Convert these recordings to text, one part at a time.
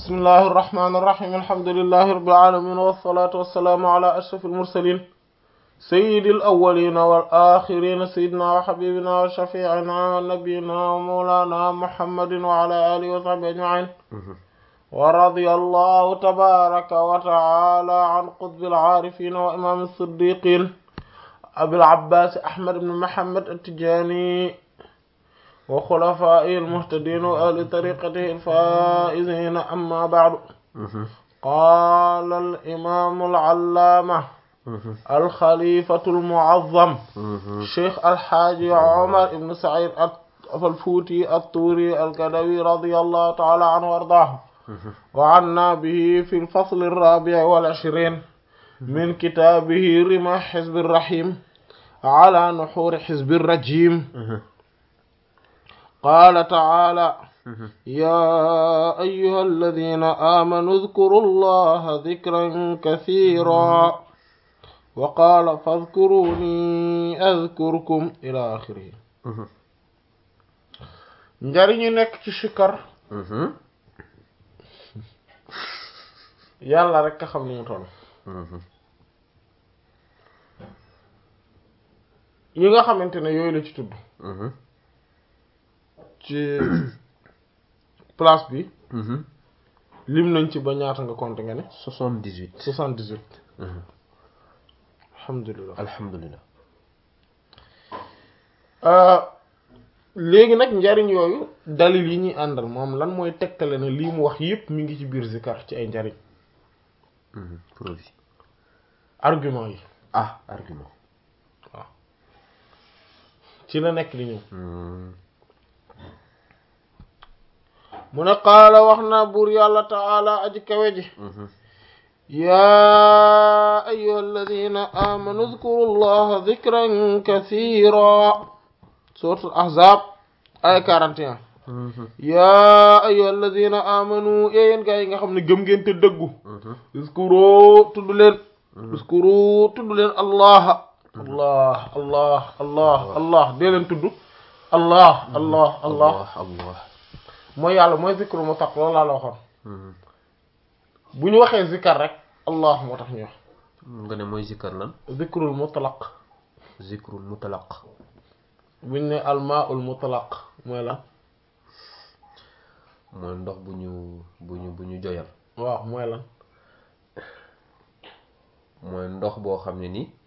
bismillahi irrahmani irrahim alhamdulillahi rabbil alamin wassalatu wassalaamu ala ashraf almursalin sayyidi alawalina wal axirina sayyidina wa habibina wa shafiina wa nabiyina wa mawlana muhammadin wa ala alihi wa sahbihi ajmain wa radiya allahu tabaraka wa taala an qutbil aarifina wa imam as-siddiqin abil abbas ahmad ibn muhammad at-tijani wa xulafaa'ihi al-muhtadiin wa ahli tariiqatihi al-faa'iziin amma ba'du qaala al-imaam al-allaama al-xaliifatu al-mu'azzam Cheikh Alxaaji Omar ibn Saïd al-Fuuti at-Tuuri al-Gadawi radiyallahu ta'aala anhu wa ardaahu wa annaa bihi fi al-fasl ar-raabi' wal-ishriin min kitaabihi rimaah hizbi ar-rahiim alaa nuhuuri hizbi ar-rajiim qaala taala yaa ayyuha alladina aamanu udkuru llaha dikran kasiira wa qaala fadkuruni adkurkum ila axirihi njariñu nekk ci sikkar yàlla rek ka xam ni mu toll yi nga xamante ne yooyu la ci tudd ci place bi lim nañ ci ba ñaata nga compter nga ne soixante-dix-huit soixante-dix-huit alhamdulilah alhamdulilah léegi nag njariñ yooyu dalil yi ñuy àndal moom lan mooy tegtale ne lii mu wax yépp mi ngi ci biir zikar ci ay njariñ preuve yi argument yi ah argument waaw ci la nekk di ñëw mu ne qaala wax na buur yàlla taala aji kawe ji yaa ayyuha alladina amanu udkuru llaha dikran kathira suratul ahzab ay 41 yaa ayyuha alladina amanu yéen gaa yi nga xam ne gëm ngeen te dëggu uskuro tudd leen uskuro tudd leen allah allah allah allah allah dee leen tudd allah allah allah allah mooy yàlla mooy zikru mu tax loolu laa la waxoon bu ñu waxee zikar rek allah moo tax ñu wax nga ne mooy zikkar lan zikrul mutlaq zikrul mutlaq buñ ne almaul mutlaq mooy lan mooy ndox bu ñu bu ñu bu ñu joyal waaw mooy lan mooy ndox boo xam ne ni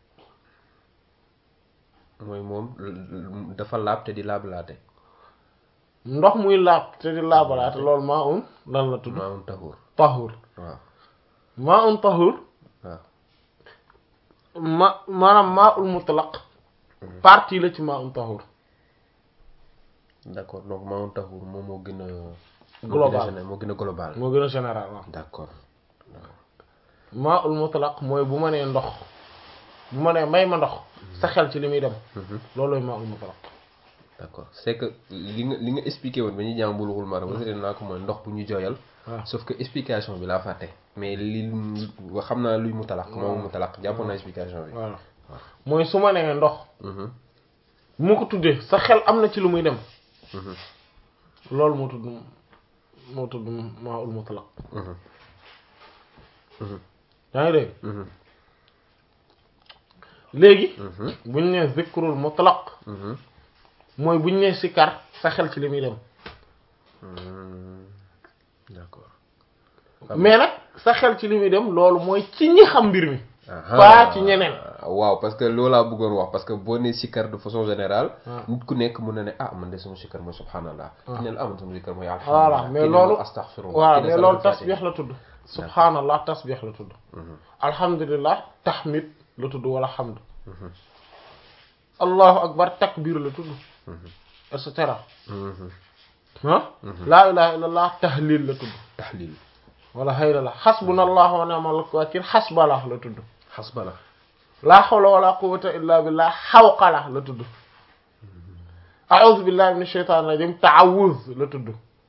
mooy moom dafa laab te di laablaate ndox muy laab te di laabalaate loolu maa un lan la tudd maa un taxur tahur waaw maa un tahur waaw ma maanaam maa ul mutlaq partie la ci maa un tahur d'accord donc maa un taxur moom moo gën a global moo gën a global moo gën a général waaw d'accord maa ul mutlaq mooy bu ma nee ndox bu ma nee may ma ndox sa xel ci li muy dem loolooy maa ul mutlaq d'accord c'est que li nga li nga expliqué woon ba ñuy jàng Bulughul Maram wasité naa ko mooy ndox bu ñu jooyal waaw sauf que explication bi laa fàtte mais li wa xam naa luy mu talaq moom mu talaq jàppoon naa explication bi voilà mooy su ma nee ndox bu ma ko tuddee sa xel am na ci lu muy dem loolu moo tudd moo tudd maa ul mutlaq yaa ngi dégg léegi buñ nee zikrul mutlaq mooy buñ nee sikar sa xel ci li muy dem d'accord mais nag sa xel ci li muy dem loolu mooy ci ñi xam mbir mi pas ci ñeneen waaw parce que loolu laa bëggoon wax parce que boo nee sikkar de façon générale nit ku nekk mun na ne ah man de sama sikkar mooy subhanallah ki ne la ah man sama sikkar mooy voilà mais loolu astaghfirullah voilà mais loolu tasbix la tudd subhanallah tasbix la tudd alhamdulillah tahmid la tudd wala hamd allahu akbar takbir la tudd et cetera ah laa ilaha illallah tahlil la tudd tahlil wala hayla la xasbunallahu wa ni'mal wakil xasbala la tudd xasbala laa hawla wala quwwata illa billah xawqala la tudd a'udhu billahi minash shaitanir rajim ta'awuz la tudd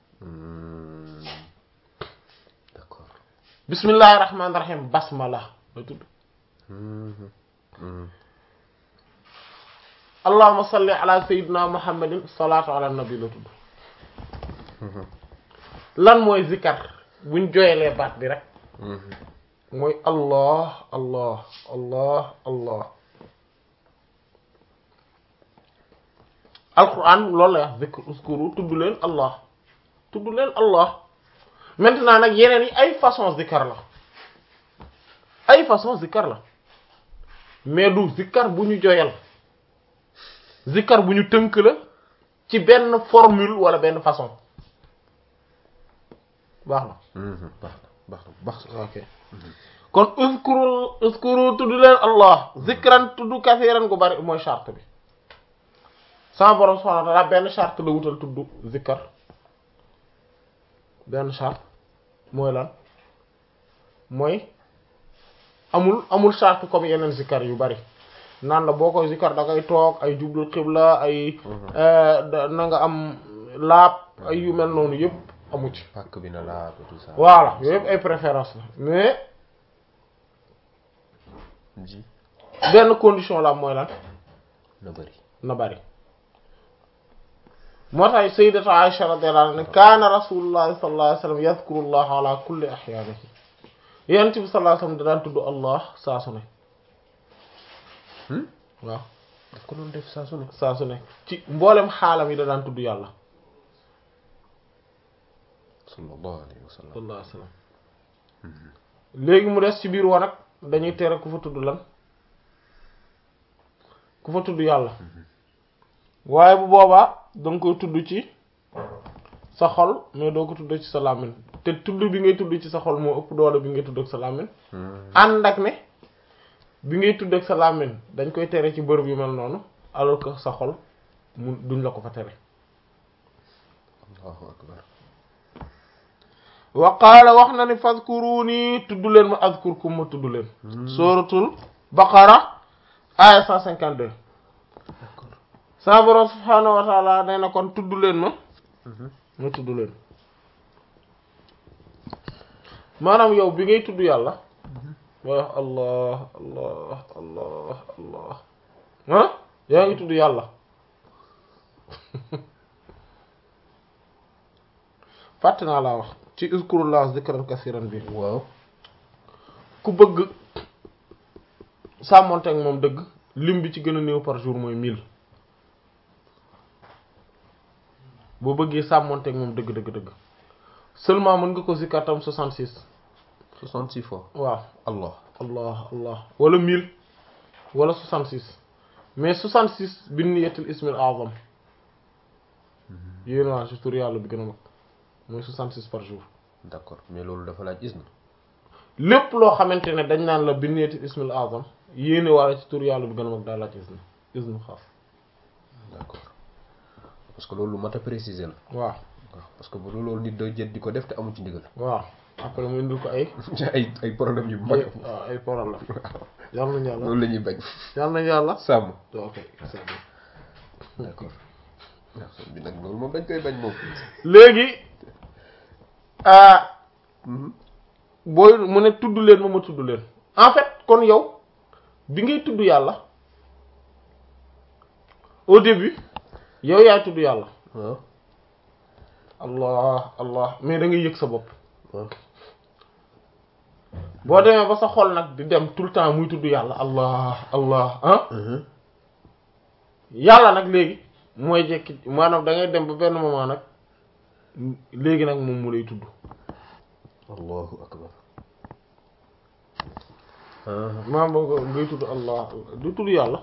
d'accord bismillahir rahmanir rahim basmala la tudd allahumma salli ala sayyidina muhammadin salatu ala nabi la tudd lan mooy zikar buñ joyelee baat bi rek mooy allah allah allah allah alquran loolu la wax zikr uskuru tudd leen allah tudd leen allah maintenant nag yeneen yi ay façon zikkar la ay façon zikkar la mais du zikkar bu ñu joyal zikkar bu ñu tënk la ci benn formule wala benn façon baax na baax na baax na baax na ok kon uskuru uskuru tudd leen allah zikran tudd kasiran gu bari mooy charte bi sama borom subhanahu wa ta'ala benn charte la wutal tudd zikkar benn charte mooy lan mooy amul amul charte comme yeneen zikkar yu bari naan la boo koy zikkar da ngay toog ay jublu xibla ay na nga am laab ay yu mel noonu yëpp amu ci pàkk bi na laa tout ça voilà yooyu yëpp ay préférence la mais ji benn condition la mooy lan na bëri na bari moo tax sayyidatu Aisha radiyallahu anha ne kaana rasulullahi sallallahu alayhi wasallam yadhkuru allah ala kulli ahyaanihi yonent bi sallallahu alayhi wasallam da daan tudd allah saa su ne waaw daf ko doon def saa su ne saa su ne ci mboolem xaalam yi da daan tudd yàlla sallallahu alayhi wa sallam sallallahu alayhi wasallam léegi mu des ci biir wanag dañuy tere ku fa tudd lan ku fa tudd yàlla waaye bu boobaa danga koy tudd ci sa xol mais doo ko tudd ci sa làmmiñ te tudd bi ngay tudd ci sa xol moo ëpp doole bi ngay tudd ak sa làmmiñ ànd ak ne bi ngay tudd ak sa làmmiñ dañ koy tere ci bërëb yu mel noonu alors que sa xol mu duñ la ko fa tere allahu akbar wa qaala wax na ni fazkuruni tudd leen ma azkurkum ma tudd leen suratul baqara aya 152 d'accord sa borom subhaanahu wa taala nee na kon tudd leen ma ma tudd leen maanaam yow bi ngay tudd yàlla mooy wax allah allah allah allah ah yaa ngi tudd yàlla fàtte naa laa wax ci uzkurullah zikran kasiran bi waaw ku bëgg sàmmonte ak moom dëgg lim bi ci gën a néew par jour mooy mille boo bëggee sàmmonte ak moom dëgg dëgg dëgg seulement mën nga ko zikkar tam 66 66 fois waaw allah allah allah wala 1000 wala 66 mais 66 bi niyatul ismil azam yéen waa ci tur yàlla bi gën a mag mooy 66 par jour d'accord mais loolu dafa laaj isna lépp loo xamante ne dañ naan la bi niyatul ismil azam yéene wala ci tur yàlla bi gën a mag daal laaj isna isnu xaas d'accord parce que loolu lu mat a préciser la waaw waaw parce que bu dul loolu nit day jët di ko def te amu ci ndigal waaw après mu indil ko ay ay ay problème yu mag waaw ay problème yàlla nañu yàlla loolu la ñuy bañ yàlla nañu yàlla sàmm ok c'est bon. d'accord waaw bi nag loolu moom dañ koy bañ moom léegi ah booy mu ne tudd leen ma ma tudd leen en fait kon yow bi ngay tudd yàlla au début yow yaay tudd yàlla waaw allah allah mais da ngay yëg sa bopp waaw boo demee ba sa xol nag di dem tout le temps muy tudd yàlla allah allah ah yàlla nag léegi mooy jekki maanaam da ngay dem ba benn moment nag léegi nag moom mu lay tudd allahu akbar maanaam boo ngay tudd allah du tudd yàlla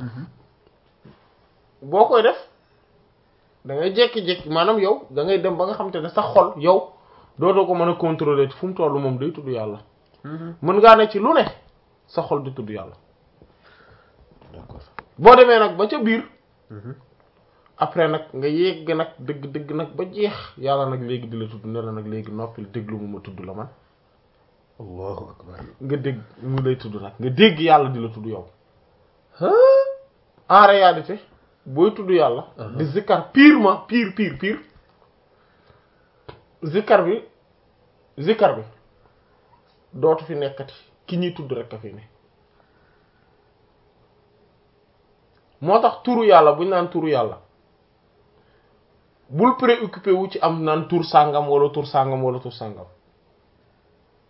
boo koy def da ngay jekki-jekki maanaam yow da ngay dem ba nga xamante ne sa xol yow dootoo ko mën a contrôler ci fu mu toll moom day tudd yàlla mën ngaa ne ci lu ne sa xol di tudd yàlla d'accord boo demee nag ba ca biir après nag nga yegg nag dëgg dëgg nag ba jeex yàlla nag léegi di la tudd ne la nag léegi noppil déglu mu ma tudd la man allahu akbar nga dégg mu lay tudd nag nga dégg yàlla di la tudd yow en réalité booy tudd yàlla di zikkar purement pire pire pire zikkar bi zikkar bi dootu fi nekkati ki ñuy tudd rek a fi ne moo tax turu yàlla buñ naan turu yàlla bul préoccupé wu ci am naan tur sàngam wala tur sàngam wala tur sàngam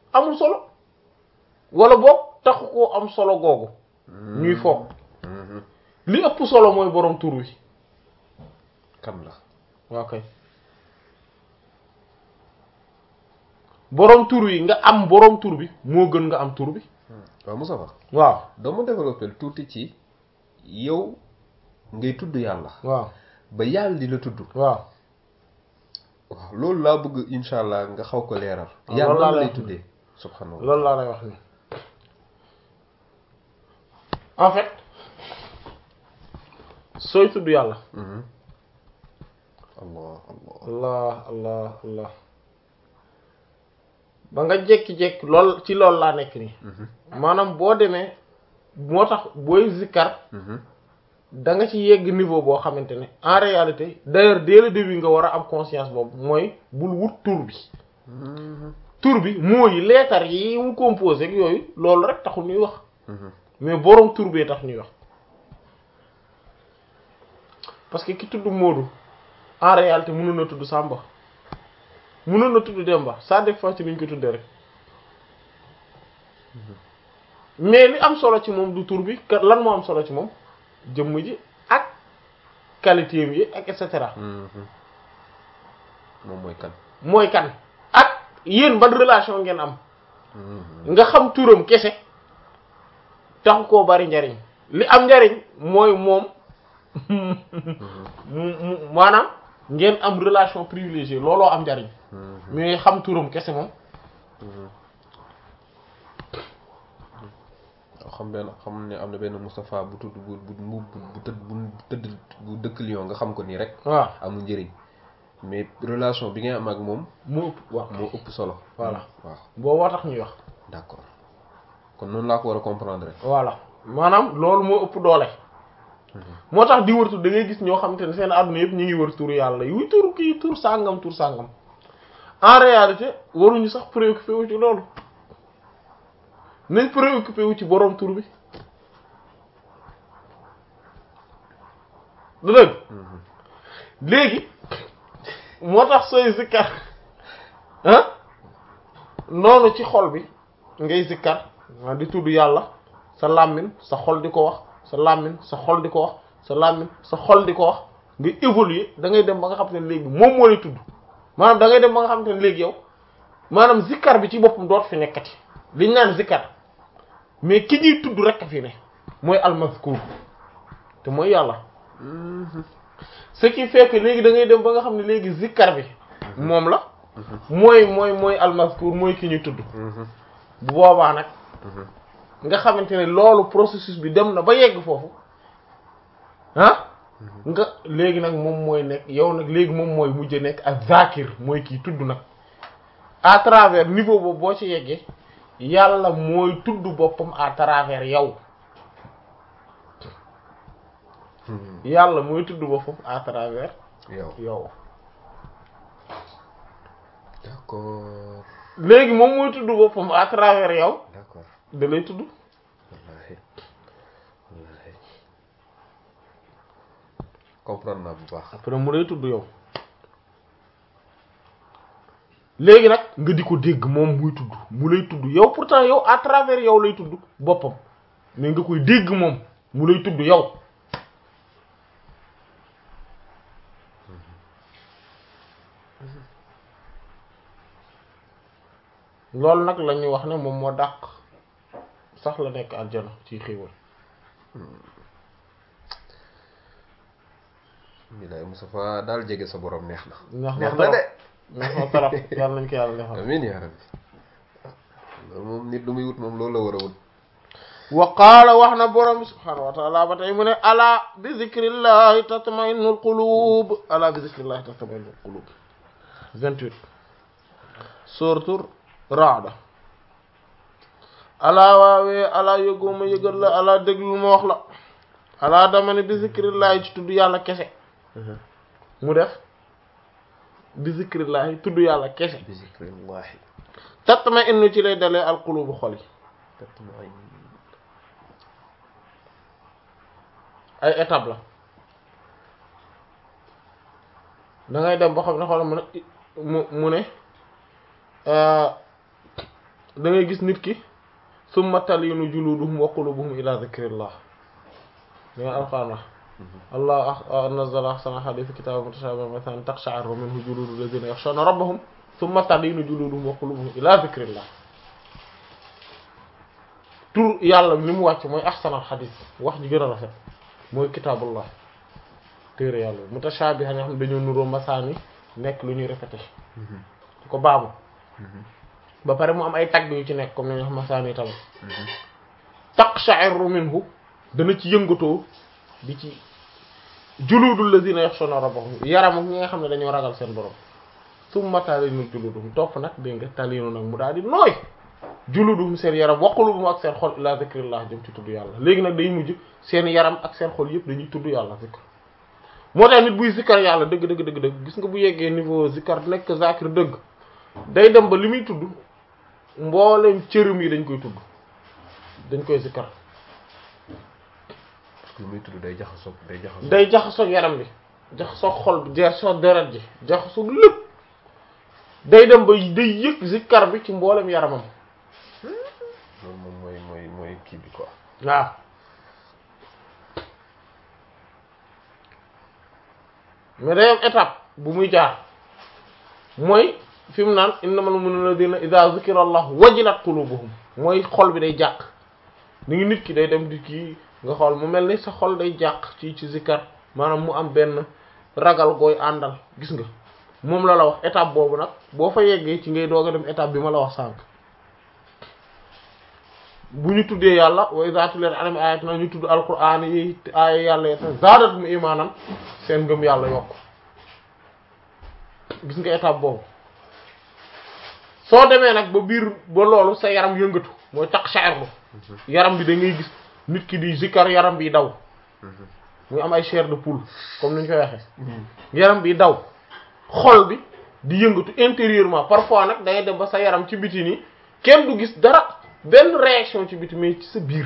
amul solo wala boog taxu koo am solo googu ñuy foog li ëpp solo mooy borom tur wi kan la waaw kay borom tur wi nga am borom tur bi moo gën nga am tur bi waaw Moustapha waaw dama développé tuuti ci yow ngay tudd yàlla waaw ba yàlla di la tudd waaw waaw loolu laa bëgg insha allah nga xaw ko leeral waaw yàlla loolu laa lan lay lay tuddee subhanallah loolu laa lay wax ni en fait sooy tudd yàlla Mhm. allah allah allah allah allah ba nga jékki-jékki lool ci loolu laa nekk nii Mhm. maanaam boo demee moo tax booy zikkar Mhm. da nga ci yegg niveau boo xamante ne en réalité d'ailleurs dès le début nga war a am conscience boobu mooy bul wut tur bi Mhm. tur bi mooy leetar yi mu composé ak yooyu loolu rek taxul ñuy wax Mhm. mais boroom tur bee tax ñuy wax parce que ki tudd Moodu en réalité mënoon na tudd Samba mënoon na tudd Demba ça dépend ci ni ñu ko tuddee rek mais li am solo ci moom du tur bi ka- lan moo am solo ci moom jëmm ji ak qualité bi ak et cetera Mhm. moom mooy kan mooy kan ak yéen ban relation ngeen am Mhm. nga xam turam kese taxu koo bari njariñ li am njariñ mooy moom mu mu maanaam ngeen am relation privilégiée looloo am njariñ Mhm. mais xam turam kese moom Mhm. waaw xam benn xam ne am na benn Moustapha bu tudd bu bu bu bu tëdd bu tëdd bu dëkk Lyon nga xam ko nii rek waaw amul njëriñ mais relation bi ngay am ak moom mu ëpp waaw moo ëpp solo Voilà. waaw booboo tax ñuy wax d'accord kon noonu laa ko war a comprendre rek voilà maanaam loolu moo ëpp doole moo tax di wërtu da ngay gis ñoo xamante ne seen àdduna yëpp ñu ngi wër turu yàlla yuy turu kii tur sàngam tur sàngam en réalité waruñu sax préoccupé wu ci loolu nañ préoccupé wu ci borom tur bi du dëgg léegi moo tax sooy zikkar ah noonu ci xol bi ngay zikkar waa di tudd yàlla sa làmmiñ sa xol di ko wax sa làmmiñ sa xol di ko wax sa làmmiñ sa xol di ko wax nga évoluer da ngay dem ba nga xam te ne léegi moom moo lay tudd maanaam da ngay dem ba nga xam te ne léegi yow maanaam zikkar bi ci boppam doot fi nekkati liñ naan zikkar mais ki ñuy tudd rek a fi ne mooy almazkur te mooy yàlla ce qui fait que léegi da ngay dem ba nga xam ne léegi zikkar bi moom la mooy mooy mooy almazkur mooy ki ñuy tudd bu boobaa nag nga xamante ne loolu processus bi dem na ba yegg foofu ah nga léegi nag moom mooy nekk yow nag léegi moom mooy mujj nekk ak zakir mooy kii tudd nag à travers niveau boobu boo ci yeggee yàlla mooy tudd boppam à travers yow yàlla mooy tudd boppam à travers yow yow d'accord léegi moom mooy tudd boppam à travers yow d'accord da lay tudd wallahi wallahi comprendre naa bu baax après mu lay tudd yow léegi nag nga di ko dégg moom muy tudd mu lay tudd yow pourtant yow à travers yow lay tudd boppam mais nga koy dégg moom mu lay tudd yow loolu nag la ñuy wax ne moom moo dàq sax la nekk aljana ci xéewal bilaay Moustapha daal jege sa borom neex na neex na neex na de neex na trop yàlla nañ ko yàlla defal amiin yaa rabbi loolu moom nit lu muy wut moom loolu la war a wut wa qaala wax na borom subhaanahu wa taala ba tey mu ne ala bi zikrillahi tatma'innul qulub ala bi zikrillahi tatma'innul qulub 28 suratul Ra'd ala waawee ala yëgooma yëgal la ala déglul ma wax la ala dama ne bi zikrillahi ci tudd yàlla kese mu def bi zikrillahi tudd yàlla kese bi zikrillahi tatma'innu ci lay dalee al qulubu xol yi tatma'in ay étape la da ngay dem ba xam ne xoolal mu ne mu mu ne da ngay gis nit ki summa talinu juluduhum wa qulubuhum ila dhikrillah da nga alquran wax allah nazzala ahsana hadith kitaban mutashabihan mathalan taqsha'irru minhu juludu alladhina yakhshawna rabbahum summa talinu juluduhum wa qulubuhum ila dhikrillah tur yàlla li mu wàcc mooy ahsanal hadith wax ji gën a rafet mooy kitabullah téere yàlla mutashabihan yoo xam ne dañoo nuroo masaani nekk lu ñuy répété ko baabu ba pare mu am ay tagg yu ci nekk comme ni ñu wax masaani tamit taqsha'irru minhu dana ci yëngatoo di ci juludul lazina yakhshawna rabbahum yaram ak ñi nga xam ne dañoo ragal seen borom summa talinu juludum topp nag dégg nga talinu nag mu daal di nooy juludum seen yaram wa qulubuhum ak seen xol ila zikrillah jëm ci tudd yàlla léegi nag day mujj seen yaram ak seen xol yëpp dañuy tudd yàlla zikr moo tax nit buy zikkar yàlla dëgg dëgg dëgg dëgg gis nga bu yeggee niveau zikkar nekk zakir dëgg day dem ba li muy tudd mboolem cërëm yi dañ koy tudd dañ koy zikkar parce que lu muy tudd day jaxasoo day jaxasoo day jaxasoo yaram bi jaxasoo xol bi jaxasoo deret ji jaxasoo lépp day dem ba day yëg zikkar bi ci mboolem yaramam loolu moom mooy mooy mooy kii bi quoi waaw mais day am étape bu muy jaar mooy fi mu naan innamal mu'minuna alladhina idha zukira allah wajilat qulubuhum mooy xol bi day jàq ni ngi nit ki day dem di kii nga xool mu mel ni sa xol day jàq ci ci zikkar maanaam mu am benn ragal gooy àndal gis nga moom la la wax étape boobu nag boo fa yeggee ci ngay doog a dem étape bi ma la wax sànq bu ñu tuddee yàlla wa iza tuliyat alayhim ayatuna ñu tudd alquran yi aaya yàlla yi zaadatum imanan seen ngëm yàlla yokk gis nga étape boobu soo demee nag ba biir ba loolu sa yaram yëngatu mooy taqsha'irlu yaram bi da ngay gis nit ki di zikkar yaram bi daw muy am ay chair de poule comme ni ñu koy waxee yaram bi daw xol bi di yëngatu intérieurement parfois nag da ngay dem ba sa yaram ci biti nii kenn du gis dara benn réaction ci biti mais ci sa biir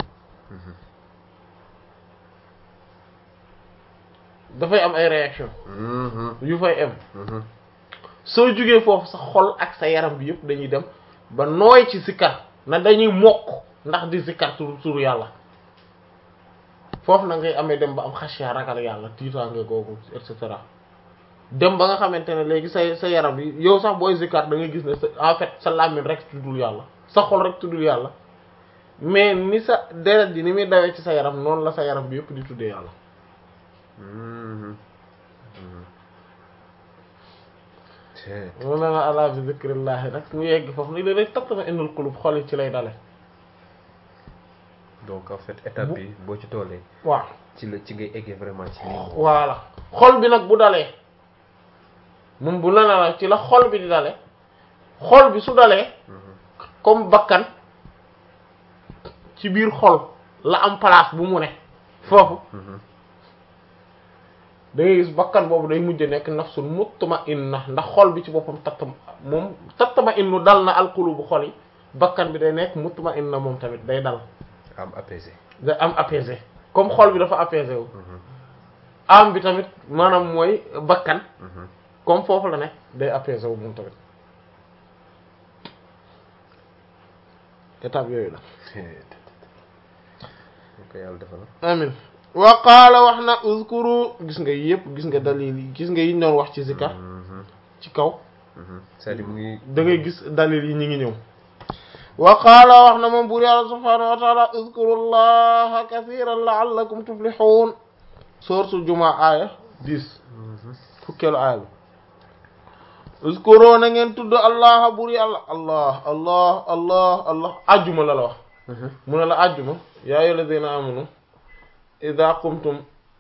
dafay am ay réaction yu fay am soo jugee foofu sa xol ak sa yaram bi yëpp dañuy dem ba nooy ci zikkar na dañuy mokk ndax di zikkar turu turu yàlla foofu na ngay amee dem ba am xasiya ragal yàlla tiitaange googu et cetera dem ba nga xamante ne léegi sa sa yaram bi yow sax booy zikkar da ngay gis ne sa en fait sa làmmiñ rek tuddul yàlla sa xol rek tuddul yàlla mais ni sa deret ji ni muy dawee ci sa yaram noonu la sa yaram bi yëpp di tuddee yàlla mu ne la ala bi zikrillahi nag mu yegg foofu ni léeg-léeg tatma innul qulub xol yi ci lay dale donc en fait étape bi boo ci tollee waaw ci la ci ngay eggee vraiment ci lii voilà xol bi nag bu dalee moom bu la la ci la xol bi di dale xol bi su dalee comme bakkan ci biir xol la am place bu mu ne foofu da ngay gis bakkan boobu day mujj nekk nafsul mutma'inna ndax xol bi ci boppam tatt moom tatma'innu dal na alqulubu xol yi bakkan bi day nekk mutma'inna moom tamit day dal am apaisé day am apaisé comme xol bi dafa apaisé wu am bi tamit maanaam mooy bakkan comme foofu la ne day apaisé wu moom tamit étape yooyu la ko yàlla defal amin wa qaala wax na uzkuru gis nga yëpp gis nga dalil yi gis nga yiñ doon wax ci zikar ci kaw c'est-à-dire mu ngi da ngay gis dalil yi ñi ngi ñëw wa qaala wax na moom buur yàlla subhaanahu wa taala uzkuru llaha kathiran la'allakum tuflihun sourate Jumaa aaya dix fukkeelu aaya bi uzkuru na ngeen tudd allaha buur yàlla allah allah allah allah ajjuma la la wax mu ne la ajjuma yaa ayyuhal ladhina amanu idha qumtum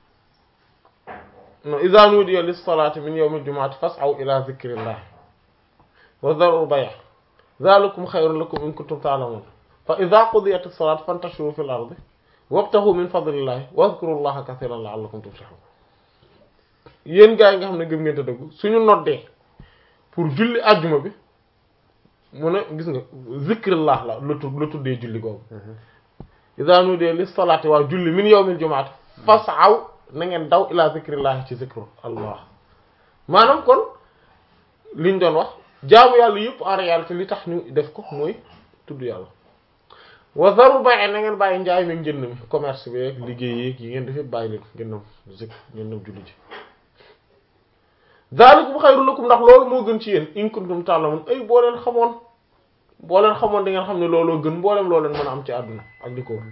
no idha nudiya lis-salati min yawmil jumu'ati fas'aw ila dhikrillah wa dharul bay' dhalikum khayrun lakum in kuntum ta'lamun fa idha qudiyat as-salatu fantashiru fil ardi wabtaghu min fadlillahi wadhkurullaha kathiran la'allakum tuflihun yéen gaa yi nga xam ne gëm ngeen te dëggu suñu noddee pour julli ajjuma bi mu ne gis nga zikrillah la la tudd la tuddee julli googu iza nudiya lis salati waaw julli min yawmil jumu'ati fas'aw na ngeen daw ila zikrillah ci zikru allah maanaam kon liñ doon wax jaamu yàlla yëpp en réalité li tax ñu def ko mooy tudd yàlla wa zarul bay na ngeen bàyyi njaay meeg njënd mi commerce bi ak liggéey yeeg yi ngeen def yëpp bàyyi leen ngeen dem zik ngeen dem julli ji zalikum xayrun lakum ndax loolu moo gën ci yéen in kuntum ta'lamun ay boo leen xamoon boo leen xamoon di ngeen xam ne looloo gën mboolem loo leen mën a am ci àdduna ak li ko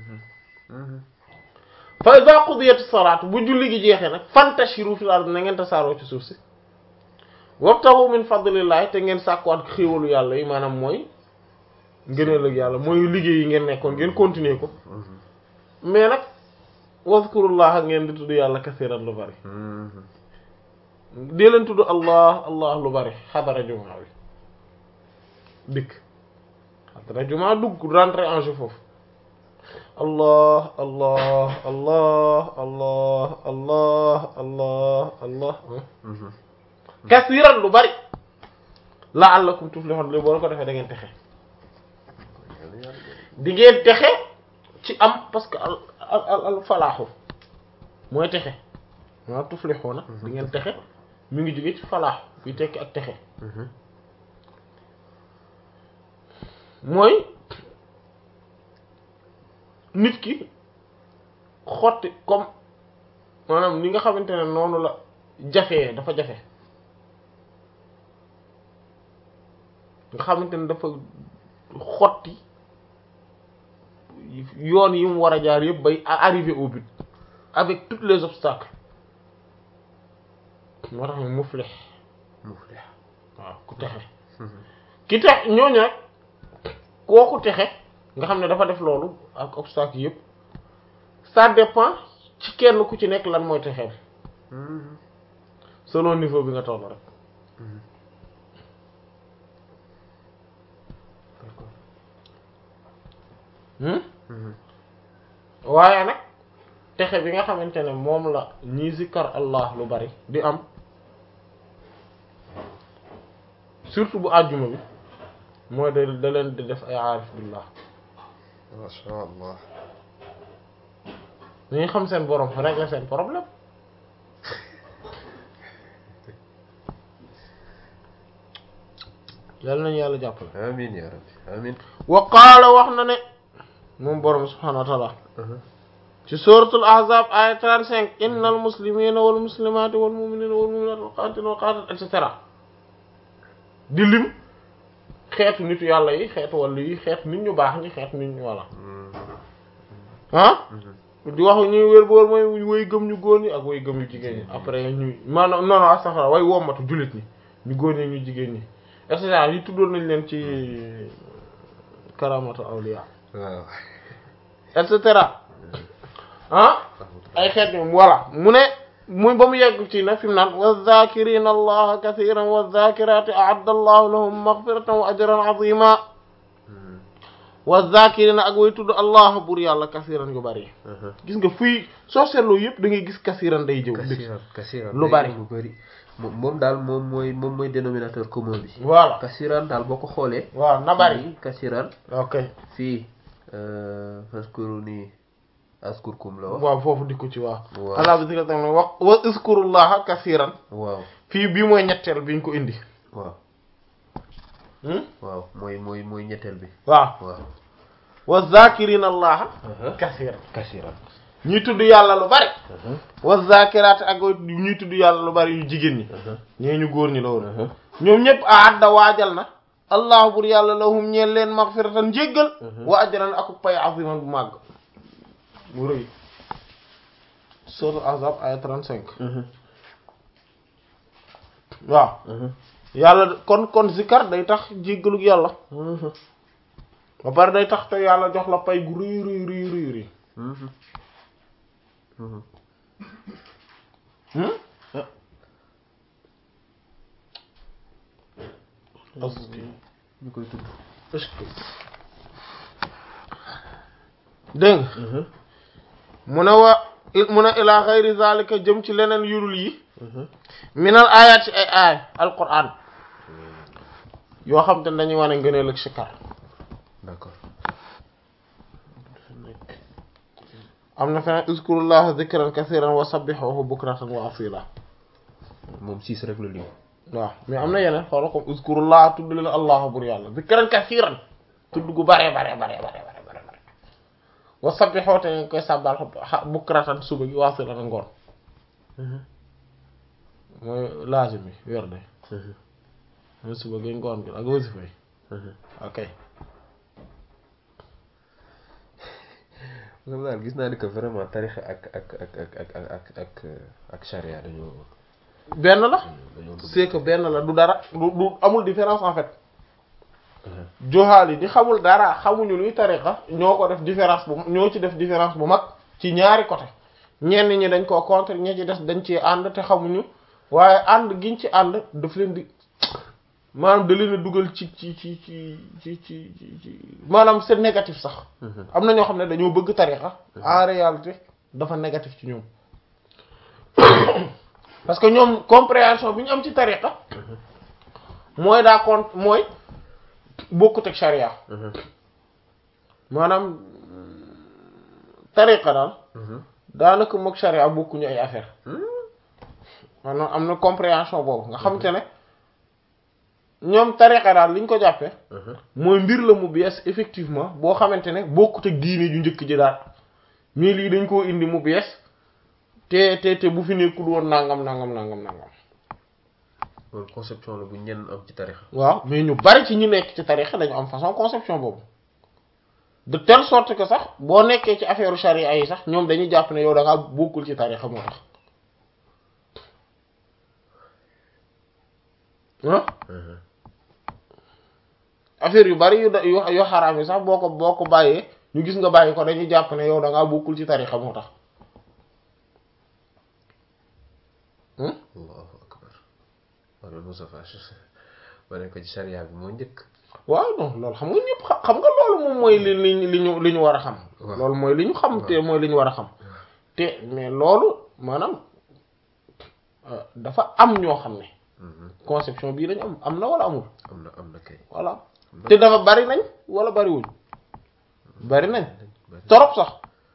fa iza qudiyati salaat bu julli gi jeexee nag fantashiru fil ard na ngeen tasaaroo ci suuf si wabtahu min fadlillahi te ngeen sàkkuwaat xéewalu yàlla yi maanaam mooy ngëneel ak yàlla mooy liggéey yi ngeen nekkoon ngeen continuer ko mais nag wazkurullaha ngeen di tudd yàlla kasiran lu bari dee leen tudd allah allah lu bari xadara jumaa bi dikk xadara jumaa dugg rentrer en jeu foofu allah allah allah allah allah allah allah kasiran lu bari la'allakum tuflihun li boo ko defee da ngeen texe di ngeen texe ci am parce que al al al falaaxu mooy texe maa tuflihuna di ngeen texe mi ngi jóge ci falaaxu bi tekki ak texe mooy nit ki xotti comme maanaam ni nga xamante ne noonu la jafee dafa jafe nga xamante ne dafa xotti yoon yi mu war a jaar yëpp bay arriver au but avec tous les obstacles moo tax mu muflih muflih waaw ku texe ki tex ñooñu rek kooku texe nga xam ne dafa def loolu ak obstacle yëpp ça dépend ci kenn ku ci nekk lan mooy texeem selon niveau bi nga toll rek waaye nag texe bi nga xamante ne moom la ñii zikkar Allah lu bari di am surtout bu àjjuma bi mooy da da leen di def ay aarif billah masha Allah dañuy xam seen borom régler seen problème yàlla nañu yàlla jàppale amin ya rabbi amin wa qaala wax na ne moom borom subhanahu wa taala ci suratul ahzab aya 35 innal muslimina wal muslimati wal mu'minina wal mu'minati wal qanitina wal qanitat et cetera di lim xeetu nitu yàlla yi xeetu wàllu yi xeetu nit ñu baax ñi xeetu nit ñu walla ah di wax ñuy wér bu wér mooy woy gëm ñu góor ñi ak woy gëm ñu jigéen ñi après ñu maanaam non non astaghfirullah way wommatu jullit ñi ñu góor ñi ñu jigéen ñi et cetera yi tuddoon nañ leen ci karamatu awliya waaw et cetera ah ay xeet ñoom voilà mu ne muy ba mu yegg ci nag fi mu naan wa zakirina allaha kathiran wa zakirati a'adda allahu lahum maghfiratan wa ajran azima wa zakirina ak way tudd allah bur yàlla kathiran yu bari gis nga fuy soo seetloo yëpp da ngay gis kathiran day jëw kasiran kasiran lu bari lu bari moom moom daal moom mooy moom mooy dénominateur commun bi voilà kasiran daal boo ko xoolee waaw na bari fii kasiran ok fii faskuruni askurkum la wax waaw foofu dikku ci waaw waaw. ala bi zikra tamit wax wa iskurullaha kathiran waaw fii bii mooy ñetteel bi ñu ko indi waaw hmm? waaw mooy mooy mooy ñetteel bi waaw waaw wa zakirina allaha kathiran kasiran ñuy tudd yàlla lu bari wa zakiraat ak ñuy tudd yàlla lu bari yu jigéen ñi ñee ñu góor ñi la woon ñoom ñëpp aadda waajal na allah bur yàlla lahum ñeel leen maghfiratan njéggal wa ajran ak pay aziman bu màgg bu rëy sourate Ahzab aya 35 waaw yàlla kon kon zikar day tax jéggalug yàlla ba pare day tax te yàlla jox la pay gu rëy rëy rëy rëy rëy hmm ñu koy tudd est-ce que dégg nga mu ne wa mu ne ila xayri zalika jëm ci leneen yurul yi minal ayat ci ay aay alquran yoo xam te ne dañuy wane ngëneel ak sikar d'accord am na feneen uzkurullaha zikran kasiran wa sabbihuhu bukratan wa asila moom six rek la lim waaw mais am na yeneen xoola comme uzkurullah tudd leen allah bur yàlla zikran kasiran tudd gu bare bare bare bare bare bare bare wa sabbihoo te nga koy sàbbal bukratan suba gi waasilatan ngoon mooy laazim bi wer de mooy suba gi ngoon gi ak wasifa yi ok moom daal gis naa ni que vraiment tarixa ak ak ak ak ak ak ak ak ak charia dañoo benn la dañoo dugg. c'est que benn la du dara du du amul différence en fait joxaal yi di xamul dara xamuñu luy tariqa ñoo ko def différence bu ñoo ci def différence bu mag ci ñaari côté ñenn ñi dañ koo contre ñi ci des dañ ci ànd te xamuñu waaye ànd giñ ci ànd daf leen di maanaam da leen a dugal ci ci ci ci ci ci ci maanaam c'est négatif sax am na ñoo xam ne dañoo bëgg tariqa en réalité dafa négatif ci ñoom parce que ñoom compréhension bi ñu am ci tariqa mooy daa compte mooy bokkut ak sharia maanaam tariqa daal daanaka mook sharia bokkuñu ay affaire maanaam am na compréhension boobu nga xamante ne ñoom tariqa daal liñ ko jàppee mooy mbir la mu bees effectivement boo xamante ne bokkut ak diine ju njëkk ji daal mais lii dañ koo indi mu bees te te te bu fi nekkul woon nangam nangam nangam nangam loolu conception la bu ñenn am ci tarixa waaw mais ñu bari ci ñu nekk ci tarixa dañu am façon conception boobu de telle sorte que sax boo nekkee ci affaire charia yi sax ñoom dañuy jàpp ne yow da ngaa bokkul ci tarixa moo tax ah affaire yu bari yu da yu yu xaraam yi sax boo ko boo ko bàyyee ñu gis nga bàyyi ko dañuy jàpp ne yow da ngaa bokkul ci tarixa moo tax allahu akbar wala Moustapha ma ne ko ci charia bi moo njëkk waaw non loolu xam nga ñëpp xa- xam nga loolu moom mooy li li li ñu li ñu war a xam Waaw. loolu mooy li ñu xam te mooy li ñu war a xam te mais loolu maanaam euh, dafa am ñoo xam ne conception bii lañu am am na wala amul am na am na kay voilà te dafa bari nañ wala bariwuñ bari nañ torop sax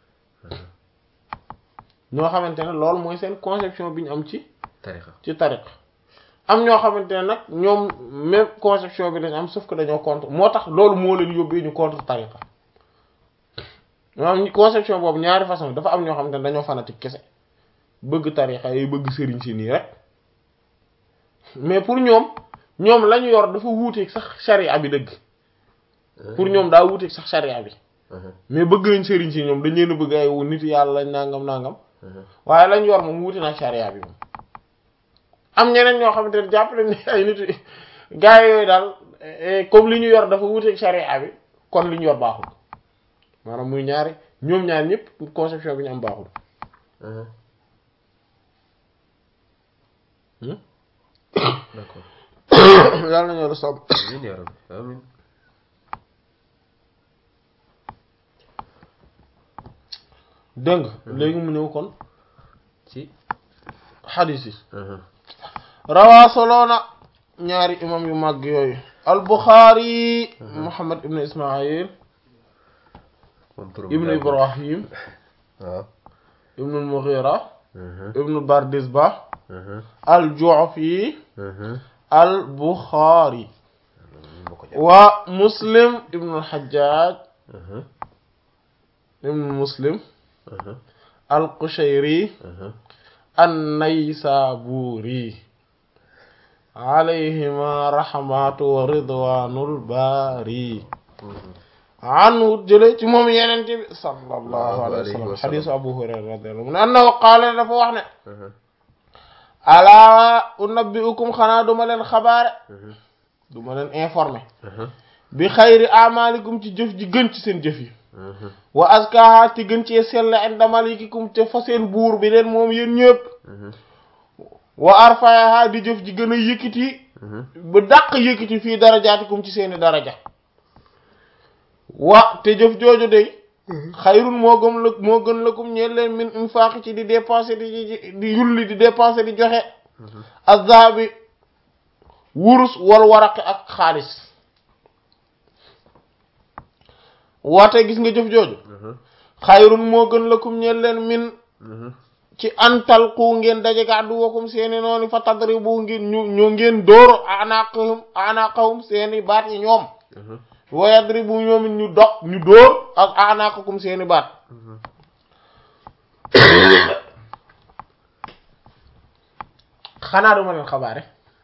ñoo xamante ne loolu mooy seen conception bi ñu am ci tarixa ci tariq am ñoo xamante ne nag ñoom même conception bi lañ am sauf que dañoo contre moo tax loolu moo leen yóbbee ñu contre tariqa maanaam conception boobu ñaari façon dafa am ñoo xamante ne dañoo fanatique kese bëgg tariqa yi bëgg sëriñ si nii rek mais pour ñoom ñoom la ñu yor dafa wuuteeg sax charia bi dëgg pour ñoom daa wuuteeg sax charia bi mais bëgg nañ sëriñ si ñoom dañ leen a bëgg ay wu nit yàlla lañ nangam nangam waaye lañ yor moom wuute na charia bi moom am ñeneen ñoo xamante ne jàpp nañ ne ay nit gars yooyu daal eh, comme li ñu yor dafa wuuteeg charia bi kon li ñu yor baaxul maanaam muy ñaari ñoom ñaar ñëpp conception bi ñu am baaxul Hmm? d'accord yàlla nañoo la sàmm amiin yaa rabbi amiin dégg nga léegi mu ñëw kon ci xadiis yi rawaa soloona ñaari imam yu màgg yooyu al Buxaari Muhammad ibn Ismail moom turam ibn daa gudd. Ibrahim waaw ibn al-Mughira ibn Bardizbah al Ju'fi al Buxaari moo ko jàpp wa Muslim ibn al Hajjaj ibn Muslim al Qushayri an-Naysaburi alayhima rahmatu wa ridwanul bari anhu jële ci moom yenente bi sallallahu alayhi wa sallam xadisu Abu Hurayra radiyallahu anhu mu ne annahu qaala dafa wax ne alaa unabbi'ukum xanaa duma leen xabaare duma leen informé bi xayri amalikum ci jëf ji gën ci seen jëf yi wa askaha te gën cee sell inda malikikum te fa seen buur bi leen moom yéen ñëpp wa arfayaha di jëf ji gën a yëkkati ba dàq yëkkati fii darajaatikum ci seeni daraja wa te jëf jooju de xayrun moo gëm la moo gën lakum ñeen leen min infaq ci di dépenser di di di yulli di dépenser di joxe azabi wurus wal waraqi ak xaalis waate gis nga jëf jooju xayrun moo gën lakum ñeen leen min ci antal ku ngeen daje ga addu wakum seeni noonu fa tadribu ngeen ñu ñu ngeen dóor anaqahum anaqahum seeni baat yi ñoom wa yadribu ñoom it ñu dog ñu dóor ak anaqakum seeni baat xanaa duma leen xabaare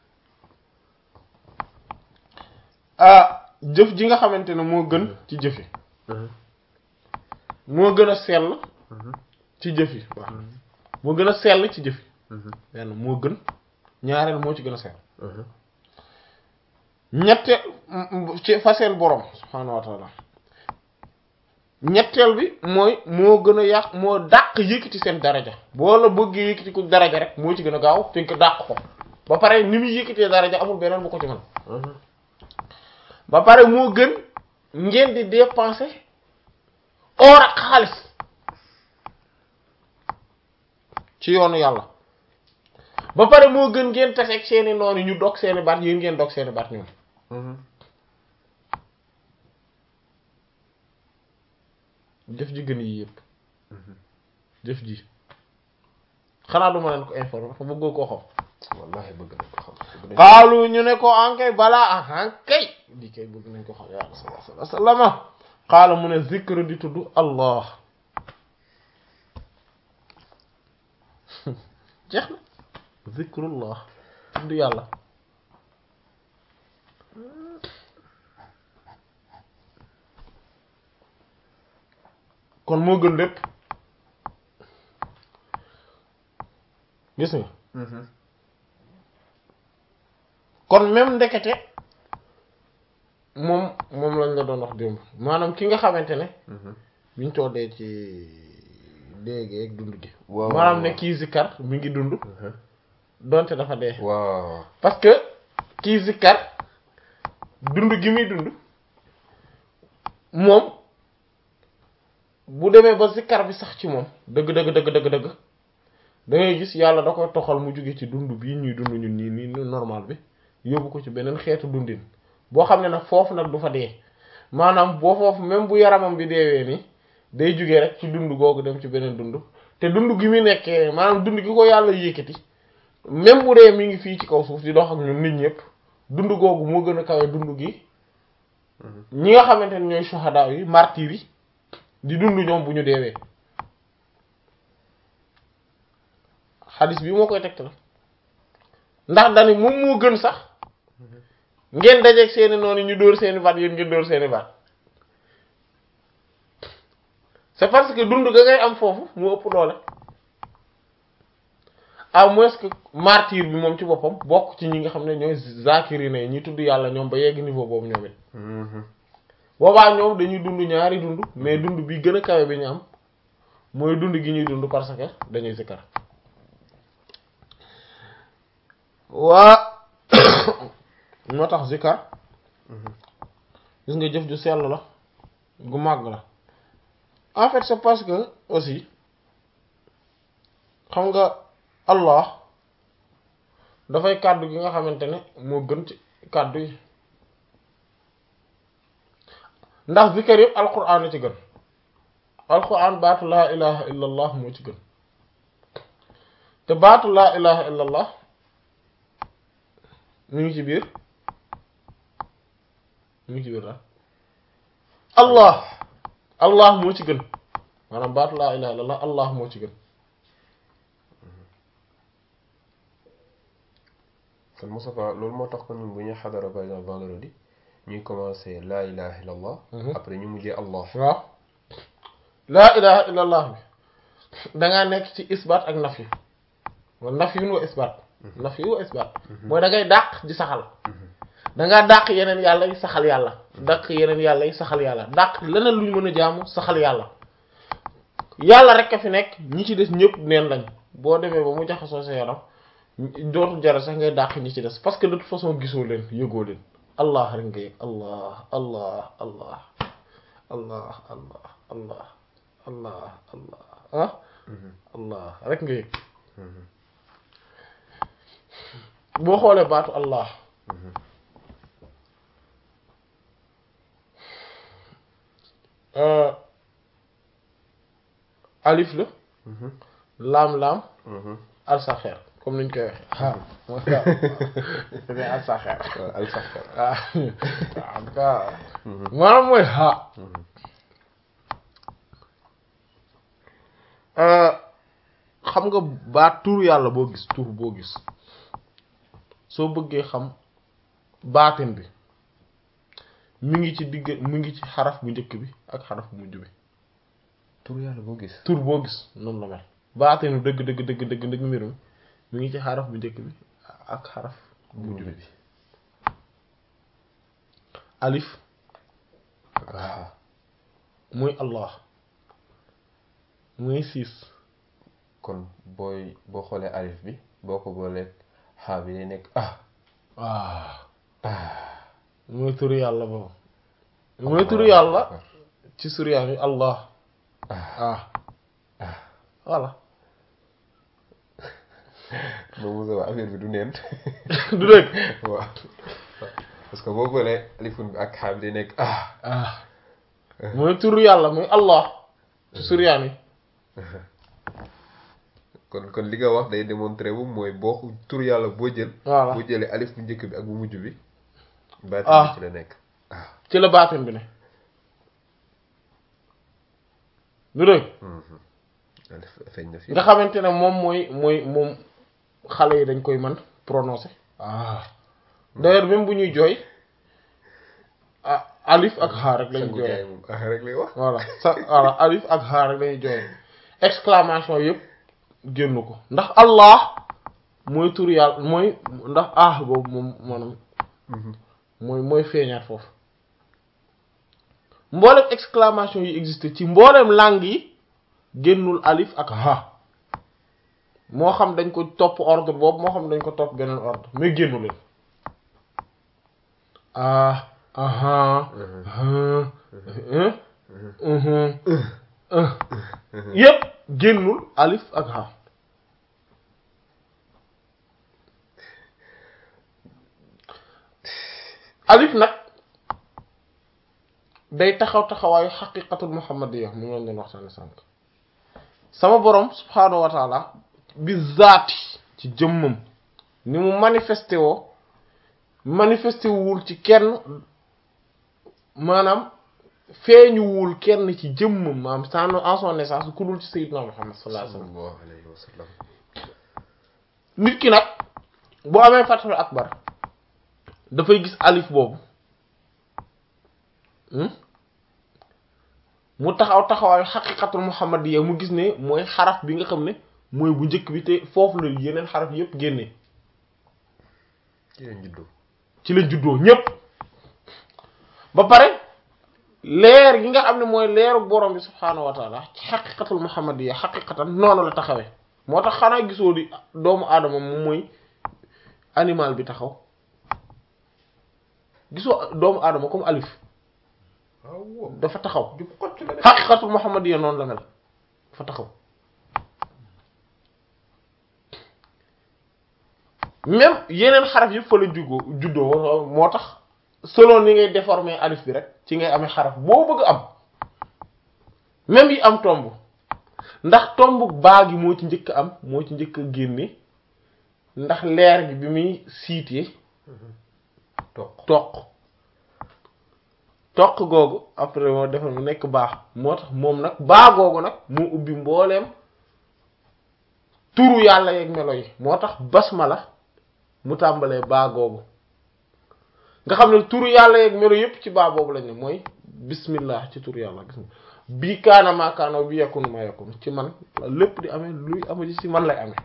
ah jëf ji nga xamante ne moo gën ci jëf yi moo gën a sell ci jëf yi waaw moo gën a sell ci jëf yi benn moo gën ñaareel moo ci gën a sell ñette ci fa seen borom subhaanahu wa taala ñetteel bi mooy moo gën a yàq moo dàq yëkkati seen daraja boo la bëggee yëkkati ku daraja rek moo ci gën a gaaw te nga dàq ko ba pare ni muy yëkkatee daraja amul beneen bu ko ci mën ba pare moo gën ngeen di dépenser or ak xaalis ci yoonu yàlla ba pare moo gën ngeen taseeg seeni noonu ñu dog seeni baat yéen ngeen dog seeni baat ñoom jëf ji gën yi yëpp jëf ji xanaa duma leen ko informer fa bëggoo koo xam wallahi bëgg nañ ko xam xaalu ñu ne ko ankay balaa ah ankay di kay bëgg nañ ko xam ya rasulullah sallallahu alayhi wasallam xaala mu ne zikr di tudd allah jeex na zikrullah tudd yàlla kon moo gën lépp gis nga kon même ndekete moom moom lañ la doon wax démb maanaam ki nga xamante ne biñ toodee ci déegee ak dund gi waaw maanaam ne kii zikkar mi ngi dund donte dafa dee waaw parce que kii zikkar dund gi muy dund moom bu demee ba zikkar bi sax ci moom dëgg dëgg dëgg dëgg dëgg da ngay gis yàlla da koy toxal mu jóge ci dund bii ñuy dund ñun nii nii normal bi yóbbu ko ci beneen xeetu dundin boo xam ne nag foofu nag du fa dee maanaam boo foofu même bu yaramam bi deewee ni day jóge rek ci dund googu dem ci beneen dund te dund gi muy nekkee maanaam dund gi ko yàlla yëkkati même bu dee mi ngi fii ci kaw suuf di dox ak ñun nit ñëpp dund googu moo gën a kawe dund gi ñi nga xamante ne ñooy suhadaa yi martyr yi di dund ñoom bu ñu deewee xadis bi moo koy tegtal ndax dani moom moo gën sax ngeen dajeeg seeni noonu ñu dóor seeni baat yéen ngeen dóor seeni baat c'est parce que dund ga ngay am foofu mu ëpp doole à moins que martyr bi moom ci boppam bokk ci ñi nga xam ne ñooy zakirina yi ñi tudd yàlla ñoom ba yegg niveau boobu ñoom it boobaa ñoom dañuy dund ñaari dund mais dund bi gën a kawe bi ñu am mooy dund gi ñuy dund parce que dañuy zikkar waa moo tax zikkar gis nga jëf ju sell la gu màgg la en fait c'est parce que aussi xam nga Allah dafay kàddu gi nga xamante ne moo gën ci kàddu yi ndax zikkar yëpp alquran la ci gën alquran baatu laa ilaha illa allah moo ci gën te baatu laa ilaha illa allah mu ngi ci biir mu ngi ci biir daal allah allah moo ci gën maanaam baatu laa ilaha illa allah allah moo ci gën kon Moustapha loolu moo tax ko ñun bu ñuy xadara par exemple vendredi ñuy commencer laa ilaha illallah après ñu mujjee allah waaw laa ilaha illa allah bi dangaa nekk ci isbaat ak naf yi wa naf yun wa isbaat naf yi wa isbaat mooy da ngay dàq di saxal dangaa dàq yeneen yàlla yi saxal yàlla dàq yeneen yàlla yi saxal yàlla dàq leneen luñ mën a jaamu saxal yàlla yàlla rek a fi nekk ñi ci des ñëpp neen lañ boo demee ba mu jaxasoo sa yaram dootul jara sax ngay dàq ñi ci des parce que de toute façon gisoo leen yëgoo leen allah rek nga yëg allah allah allah allah allah allah allah allah ah allah rek nga yëg boo xoolee baatu allah alif la laam-laam Mhm. alsaxeer comme niñ koy waxe ha mooy waaw alsaxeer waaw alsaxer ah waaw waaw maanaam mooy ha xam nga baat tur yàlla boo gis tur boo gis soo bëggee xam baatin bi mi ngi ci digg mi ngi ci xaraf bu njëkk bi ak xaraf bu mujj bi tur yàlla boo gis tur boo gis noonu la mel baatinu dëgg dëgg dëgg dëgg dëgg mbir mi mi ngi ci xaraf bu njëkk bi ak xaraf bu mujj bi alif waaw muy allah muy siis kon booy boo xoolee alif bi boo ko boolee xaa bi day nekk ah waaw mooy turu yàlla boobu mooy turu yàlla ci suryaan yi allah ah voilà moom Moussa wax affaire bi du neen du dëgg waaw parce que boo boolee alifun bi ak xaa bi day nekk ah ah mooy turu yàlla muy allah ci suryaan yi kon kon li nga wax day démontrer wu mooy boo tur yàlla boo jël voilà boo jëlee alif bu njëkk bi ak bu mujj bi baatin Ah. bi ci la nekk ah ci la baatin bi ne du dëgg alif feeñ na fi nga xamante ne moom mooy mooy moom xale yi dañ koy mën prononcer ah d'ailleurs même bu ñuy jooy ah alif ak xaar rek lañu sangu jooy jaay moom ah rek lay wax voilà sa voilà alif ak xaar rek lañuy jooy exclamation yëpp génn ko ndax allah mooy tur yàlla mooy ndax ah boobu moom maanaam mooy mooy feeñaat foofu mboolem exclamation yi existe ci mboolem langue yi génnul alif ak ha moo xam dañ ko topp ordre boobu moo xam dañ ko topp beneen ordre mais génnu leen ah aha hein, hein, mhm, euh. yépp génnul alif ak ha alif nag day taxaw taxawaayu xaqiqatul muhammadiyya mu ngi leen doon waxtaane sànq sama borom subhaanahu wa taala bi zaati ci jëmmam ni mu manifesté woo manifesté wul ci kenn maanaam feeñuwul kenn ci jëmmam maanaam sans en son naissance ku dul ci sayyidina muhammad sallallahu alayhi wasallam sallallahu alayhi wa sallam nit ki nag bu amee fathul akbar dafay gis alif boobu hmm? mu taxaw taxawaayu xaqiqatul muhammadiyya mu gis ne mooy xaraf bi nga xam ne mooy bu njëkk bi te foofu la yeneen xaraf yépp génnee ci leen juddoo ci la juddoo ñépp ba pare leer gi nga xam ne mooy leeru borom bi subhaanahu wa taala ci xaqiqatul muhammadiyya xaqiqatan noonu la taxawee moo tax xanaa gisoo di doomu aadama moom mooy animal bi taxaw gisoo doomu aadama comme alif waaw dafa taxaw jub xocc la de xaqiqatul muhammadiyya noonu la mel dafa taxaw même yeneen xaraf yëpp fa la juggoo juddoo moo tax selon ni ngay déformer alif bi rek ci ngay amee xaraf boo bëgg am même yi am tomb ndax tomb baa gi moo ci njëkk a am moo ci njëkk a génne ndax leer gi bi muy siitee toq toq toq googu après moo defal mu nekk baax moo tax moom nag baa googu nag moo ubbi mbooleem turu yàlla yeeg melo yi moo tax basmala mu tàmbalee baa googu nga xam ne turu yàlla yeeg melo yépp ci baa boobu lañ ne mooy bismillah ci turu yàlla gis nga bii kaana maa kaana bi yakunu maa yakunu ci man la lépp di amee luy ama ci man lay amee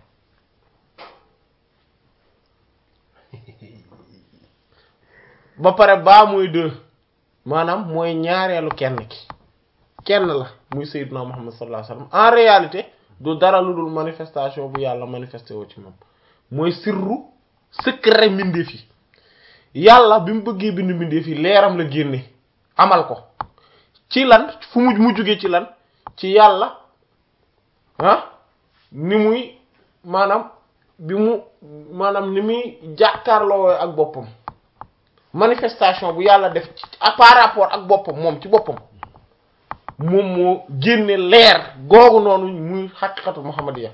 ba pare baa muy deux maanaam mooy ñaareelu kenn ki kenn la muy sayyiduna Muhammad sallallahu alayhi wasallam en réalité du dara lu dul manifestation bu yàlla manifesté woo ci moom mooy sirru secret mbindeef yi yàlla bi mu bëggee bind mbindeef yi leeram la génne amal ko ci lan fu mu mu jógee ci lan ci yàlla ah ni muy maanaam bi mu maanaam ni muy jàkkaarloo ak boppam manifestation bu yàlla def ci par rapport ak boppam moom ci boppam moom moo génne leer googu noonu muy xaqiqatu muhammadiya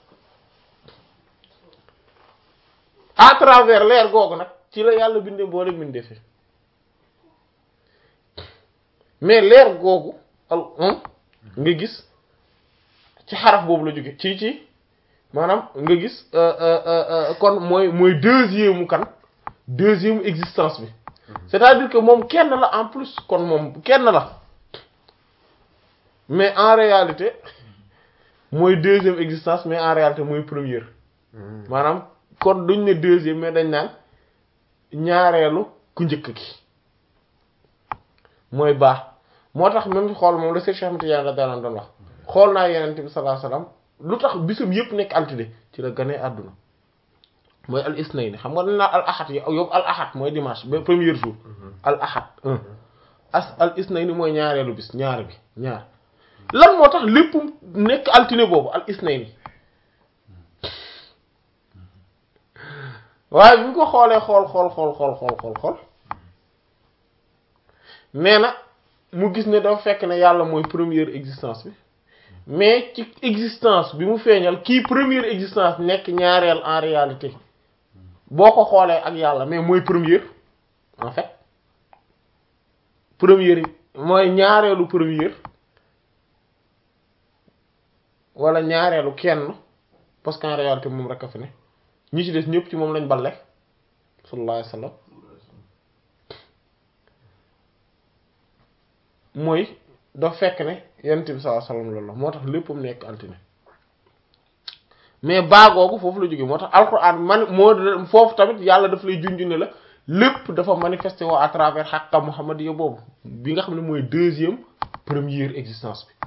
à travers leer googu nag ci la yàlla bindee boole bindee fi mais leer googu al nga gis ci xaraf boobu la jóge ci ci maanaam nga gis kon mooy mooy deuxième mu kan deuxième existence bi c'est-à-dire que moom kenn la en plus kon moom kenn la mais en réalité mooy deuxième existence mais en réalité mooy première maanaam kon duñ ne deuxième mais dañ naan ñaareelu ku njëkk ki mooy baax moo tax même xool moom la Cheikh Ahmed Tidiane radiyallahu anhu doon wax xool naa Yonent bi sallallahu alayhi wasallam lu tax bisam yëpp nekk altine ci la ganee àdduna mooy al isnayni xam nga dañ naan al ahad yow al ahad mooy dimanche ba premier jour al ahad un as al isnayni mooy ñaareelu bis ñaar bi ñaar lan moo tax lépp nekk altine boobu al isnayni waaye bi ñu ko xoolee xool xool xool xool xool xool xool nee na mu gis ne dafa fekk ne yàlla mooy première existence bi mais ci existence bi mu feeñal kii première existence nekk ñaareel en réalité boo ko xoolee ak yàlla mais mooy première en fait première mooy ñaareelu première wala ñaareelu kenn parce qu'en réalité moom rek a fi ne ñi ci des ñëpp ci moom lañ balle sallallahu alayhi wasallam mooy dafa fekk ne yonent bi sallallahu alayhi wasallam loolu la moo tax léppam nekk altine mais baagoogu foofu la jógee moo tax alquran man moo foofu tamit yàlla daf lay junj ne la lépp dafa manifesté woo à travers xàqa muhammadiya boobu bi nga xam ne mooy deuxième première existence bi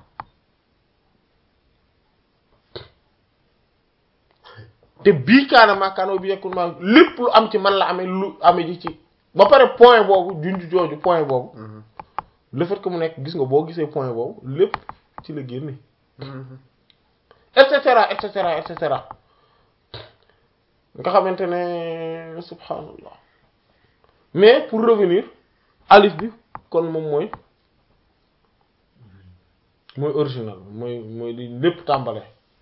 te bii kaana maakaanoo bi yekkul maa lépp lu am ci man la amee lu amee ji ci ba pare point boobu junj jooju point boobu le fait que mu nekk gis nga boo gisee point boobu lépp ci la génne et cetera et cetera et cetera nga xamante ne subhanallah mais pour revenir alif bi kon moom mooy mooy original mooy mooy li lépp tàmbale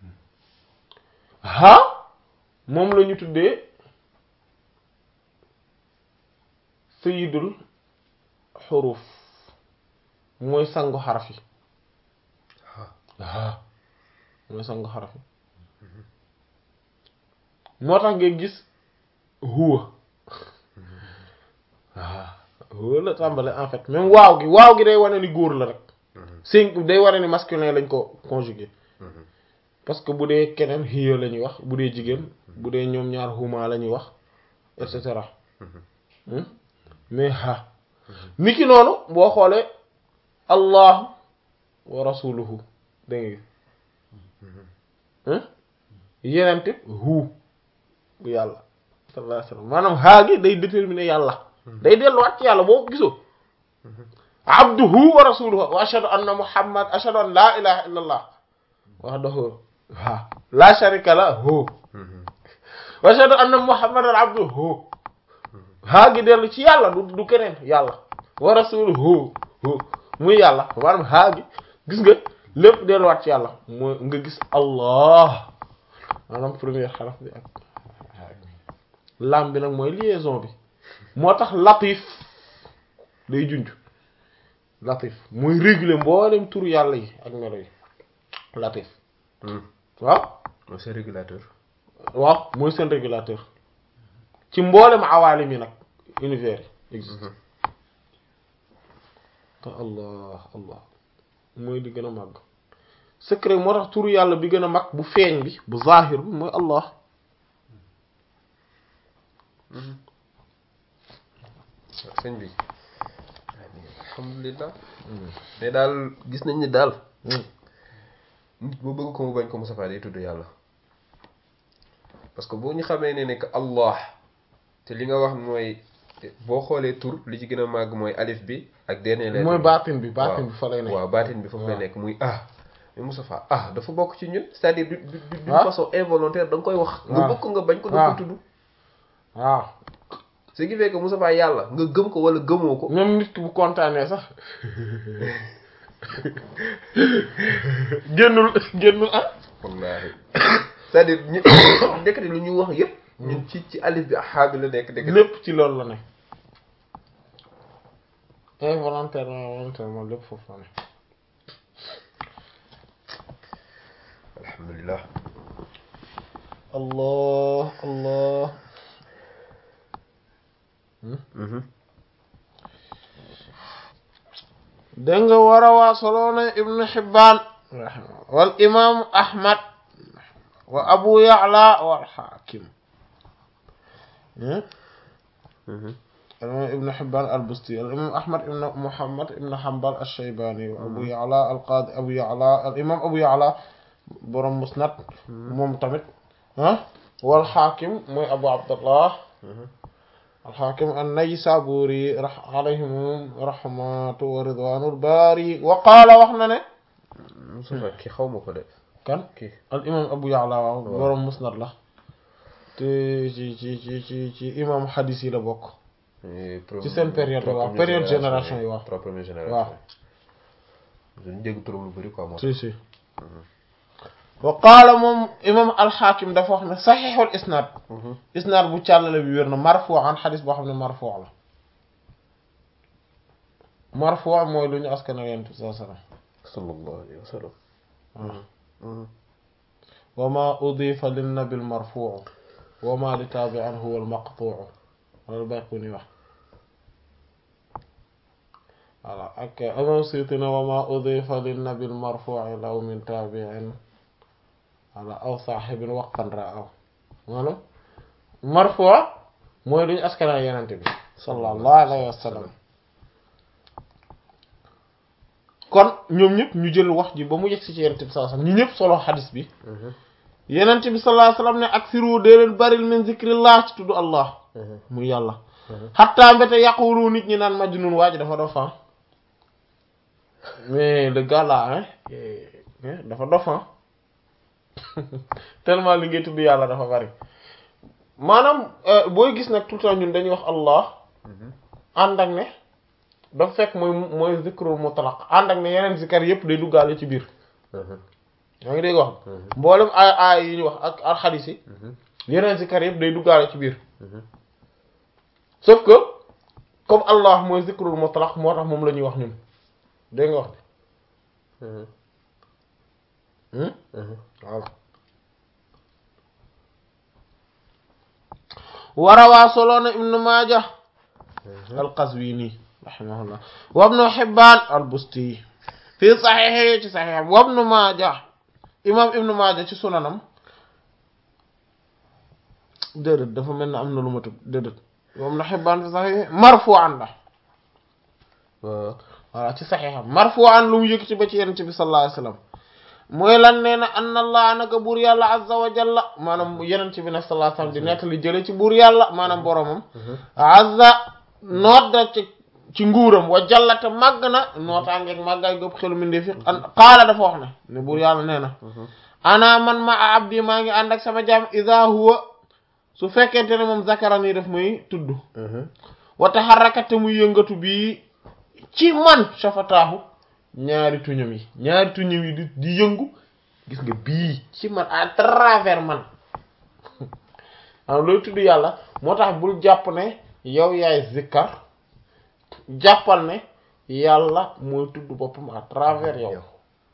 ha moom la ñu tuddee sayidul xuruf mooy sangu xaraf yi ah mooy sangu xaraf yi moo tax nga gis huwa ah huwa la tàmbale en fait même waaw gi waaw gi day wane ni góor la rek cinq day wane ni masculin lañ ko conjugué parce que bu dee keneen hiya la ñuy wax bu dee jigéen bu dee ñoom ñaar huma la ñuy wax et cetera mais ha niki noonu boo xoolee allahu wa rasuluhu dégg nga yenente hu bu yàlla sallallahu alayhi wasallam maanaam haa gi day déterminer yàlla day delluwaat ci yàlla boo gisoo abduhu wa rasuluhu wa ashhadu anna muhammad ashhadu an la ilaha illa allah wahdahu ha la sharika lahu wa ashhadu anna muhammadan abduhu haa gi dellu ci yàlla du du keneen yàlla wa rasuluhu muy yàlla maanaam haa gi gis nga lépp delluwaat ci yàlla mooy nga gis allah maanaam première xaraf bi ak lam bi nag mooy liaison bi moo tax latif day junj latif muy réguler mboolem turu yàlla yi ak melo yi latif waaw mooy seen régulateur waaw mooy seen régulateur ci mboolem awaalim yi nag univers yi existe te allah allah mooy li gën a màgg secret moo tax turu yàlla bi gën a mag bu feeñ bi bu zahir bi mooy allah sëñ bi alhamdulilah mais daal gis nañ ni daal nit boo bëgg ko mu bañ ko Moustapha day tudd yàlla parce que boo ñu xamee ne ne que allah te li nga wax mooy boo xoolee tur li ci gën a màgg mooy alif bi ak dernier lettre mooy bi. baatin bi baatin bi fa lay nekk waaw baatin bi foofu lay waaw. nekk muy ah mais Moustapha ah dafa bokk ci ñun c'est-à-dire du du du- d'une Ah. façon involontaire da nga koy wax nga Ah. bëgg ko nga bañ ko da Ah. nga ko tudd waaw ce qui fait que Moustapha yàlla nga gëm ko wala gëmoo ko même nit ki bu kontaanee sax génnul génnul ah wallaahi c'est-à-dire ñu ndekete lu ñu wax yëpp ñun ci ci alif bi ak xaa bi la nekk ndekete lépp ci loolu la ne involontairement volontairement lépp foofu la ne alhamdulilah allah allah dégg nga war a waa soloona ibnu xibbaan wal imaamu ahmad wa abu ya'la wal xaakim الإمام ابن حبان البستي الإمام أحمد ابن محمد ابن حنبل الشيباني وأبو يعلى القاضي أبو يعلى الإمام أبو يعلى برم مسند ممتمت ها والحاكم مي أبو عبد الله الحاكم النيسابوري رح عليهم رحمة ورضوان الباري وقال وحنا Moussa kii xaw ma ko de كان kii الإمام أبو يعلى برم مسند له te ci ci ci ci ci imam hadis yi la bokk ci seen période waaw période génération yi waaw trois premières génération waaw dañu dégg turam lu bëri quoi moo si si wa qaala moom imam alxaakim dafa wax ne saxiixul isnaad isnaad bu càllale bi wér na marfu an xadis boo xam ne marfu la marfu mooy lu ñu askana yonent bi sallallahu alayhi sallallahu alayhi wa sallam wasallam wa ma udifa linnabi almarfuu wa ma li taabi'in huwa almaqtuu loolu Bayquni wax voilà ak imam Suyuti ne wa ma udifa linnabi almarfuu law min taabi'in wala aw saaxibin waqfan ra'aw maanaam marfu mooy lu ñu askana yonent bi sallallahu alayhi wa sallam kon ñoom ñëpp ñu jël wax ji ba mu yegg si ci yonent bi sallallahu alayhi wa sallam ñu ñëpp solo xadis bi yonent bi sallallahu alayhi wa sallam ne aksiru dee leen baril min zikrillah ci tudd allah muy yàlla xattaa mbete yaqulu nit ñi naan majnun waa ji dafa dof ah mais le gars là hein dafa dof ah tellement li ngay tudd yàlla dafa bari maanaam booy gis nag tout le temps ñun dañuy wax allah ànd ak ne dafa fekk mooy mooy zikrul mutlaq ànd ak ne yeneen zikar yépp day duggaale ci biir yaa ngi dégg wax mboolem ay ay yi ñu wax ak ak xadis yi yeneen zikar yépp day duggaale ci biir sauf que comme allah mooy zikrul mutlaq moo tax moom la ñuy wax ñun dégg nga wax waaw warawaa soloona ibnu maaja alqazwini rahimahullah wa ibnu hibbaan albusti fi saxiixi ci saxiixam wa ibnu maaja imam ibnu maaja ci sunanam déedéet dafa mel ne am na lu ma tëb déedéet wa ibnu hibbaan fi saxiixi marfu'an la waaw voilà ci saxiixam marfu'an lu mu yëkkati ba ci yonent bi sallallahu alayhi wa sallam mooy lan nee na anna allah naka buur yàlla azza wa jalla maanaam yeneen ci bi nag sallallahu alayhi wasallam di nettali jële ci buur yàlla maanaam boromam azza noot da ci ci nguuram wa jalla te màgg na nootaangeeg màggaay góob xelu mindee fi qaala dafa wax ne ne buur yàlla nee na ana man ma a abdi maa ngi ànd ak sama jaam iza huwa su fekkente ne moom zakarani daf muy tudd wa taharraka te muy yëngatu bii ci man shafataahu ñaari tuñam yi ñaari tuñam yi di di yëngu gis nga bii ci man à travers man am looy tudd yàlla moo tax bul jàpp ne yow yaay zikkar jàppal ne yàlla mooy tudd boppam à travers yow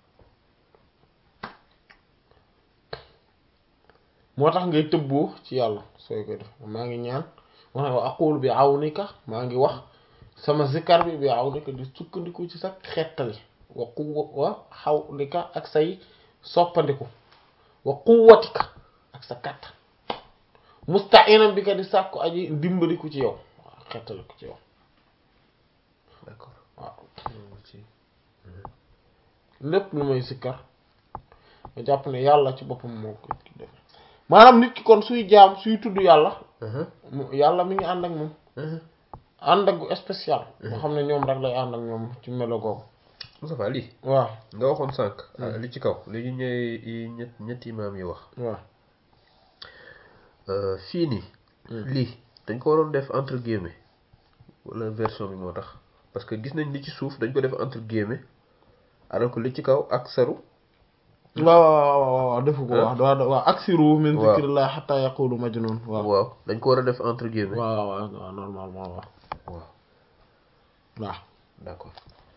moo tax ngay tëbboo ci yàlla sooy koy def maa ngi ñaan moo tax wa aqulu bi awnika maa ngi wax sama zikkar bi bi awnika di sukkandiku ci sa xettali wa quwwa wa xawlika ak say soppandiku wa quwwatika ak sa kàttan musta'inan bi ka di sàkku aji dimbaliku ci yow waaw xettaliku ci yow d'accord waaw lépp lu may sikkar nga jàpp ne yàlla ci boppam moo ko def maanaam nit ki kon suy jaam suy tudd yàlla mu yàlla mi ngi ànd ak moom ànd ak gu spécial nga xam ne ñoom rek lay ànd ak ñoom ci melo googu Moustapha lii waaw nga waxoon sànq li ci kaw li ñu ñëwee yi ñett ñetti imaam yi wax waaw fii nii lii dañ ko waroon def entre guillemets wala version bi moo tax parce que gis nañ li ci suuf dañ ko def entre guillemets alors que li ci kaw aksaru waaw waaw waaw waaw defu ko Hein? wax waaw waaw aksiru min Waaw. zikrillah hatta yaqulu majnun waaw waaw dañ ko war a def entre guillemets waaw waaw waaw normalement waaw waaw waaw d'accord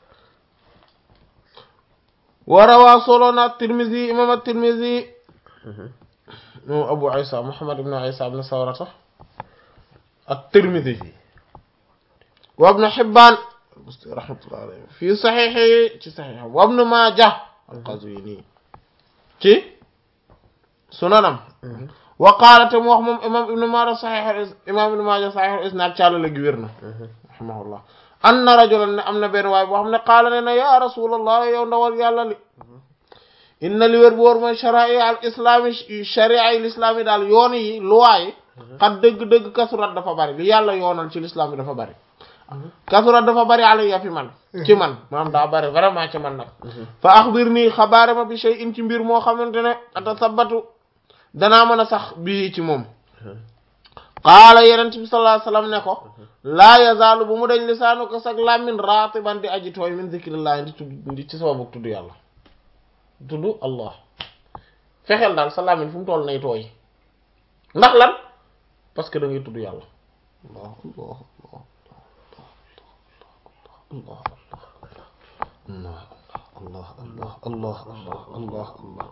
warawaa solo na at-Tirmidhi imam at-Tirmidhi Mhm. moom Abu Isa Muhammad ibn Isa ibn Sawrata at-Tirmidhi wa ibn Hibban rahmatullahi alayhi fi sahihi ci sahihi wa ibn Majah al-Qazwini ci sunanam wa qaala te mu wax moom imam ibn Majah sahih imam ibn Majah sahih isnad càllale gi wér na Mhm. rahimahullah anna rajulan ne am na benn waay boo xam ne qaala ne na ya rasulallah yow ndawal yàlla li inna li wér bu wóor mooy sharia al islami sharia yi l'islam yi daal yoon yi loi yi xat dëgg-dëgg kasurat dafa bari li yàlla yoonal ci l'islam yi dafa bari kasurat dafa bari alayya fi man ci man maanaam daa bari vraiment ci man nag fa axbir nii xabaare ma bi shay'in ci mbir moo xamante ne atasabatu danaa mën a sax bii ci moom qaala yenent bi sallallahu alayhi wasallam ne ko laa yazaalu bu mu dañ lisaanu ko sag làmmin raatiban di aji tooy min zikrillah di tudd di ci sababu tudd yàlla tudd allah fexeel daal sa làmmin fu mu toll nay tooy ndax lan parce que da ngay tudd yàlla allah allah allah allah allah allah allah allah allah allah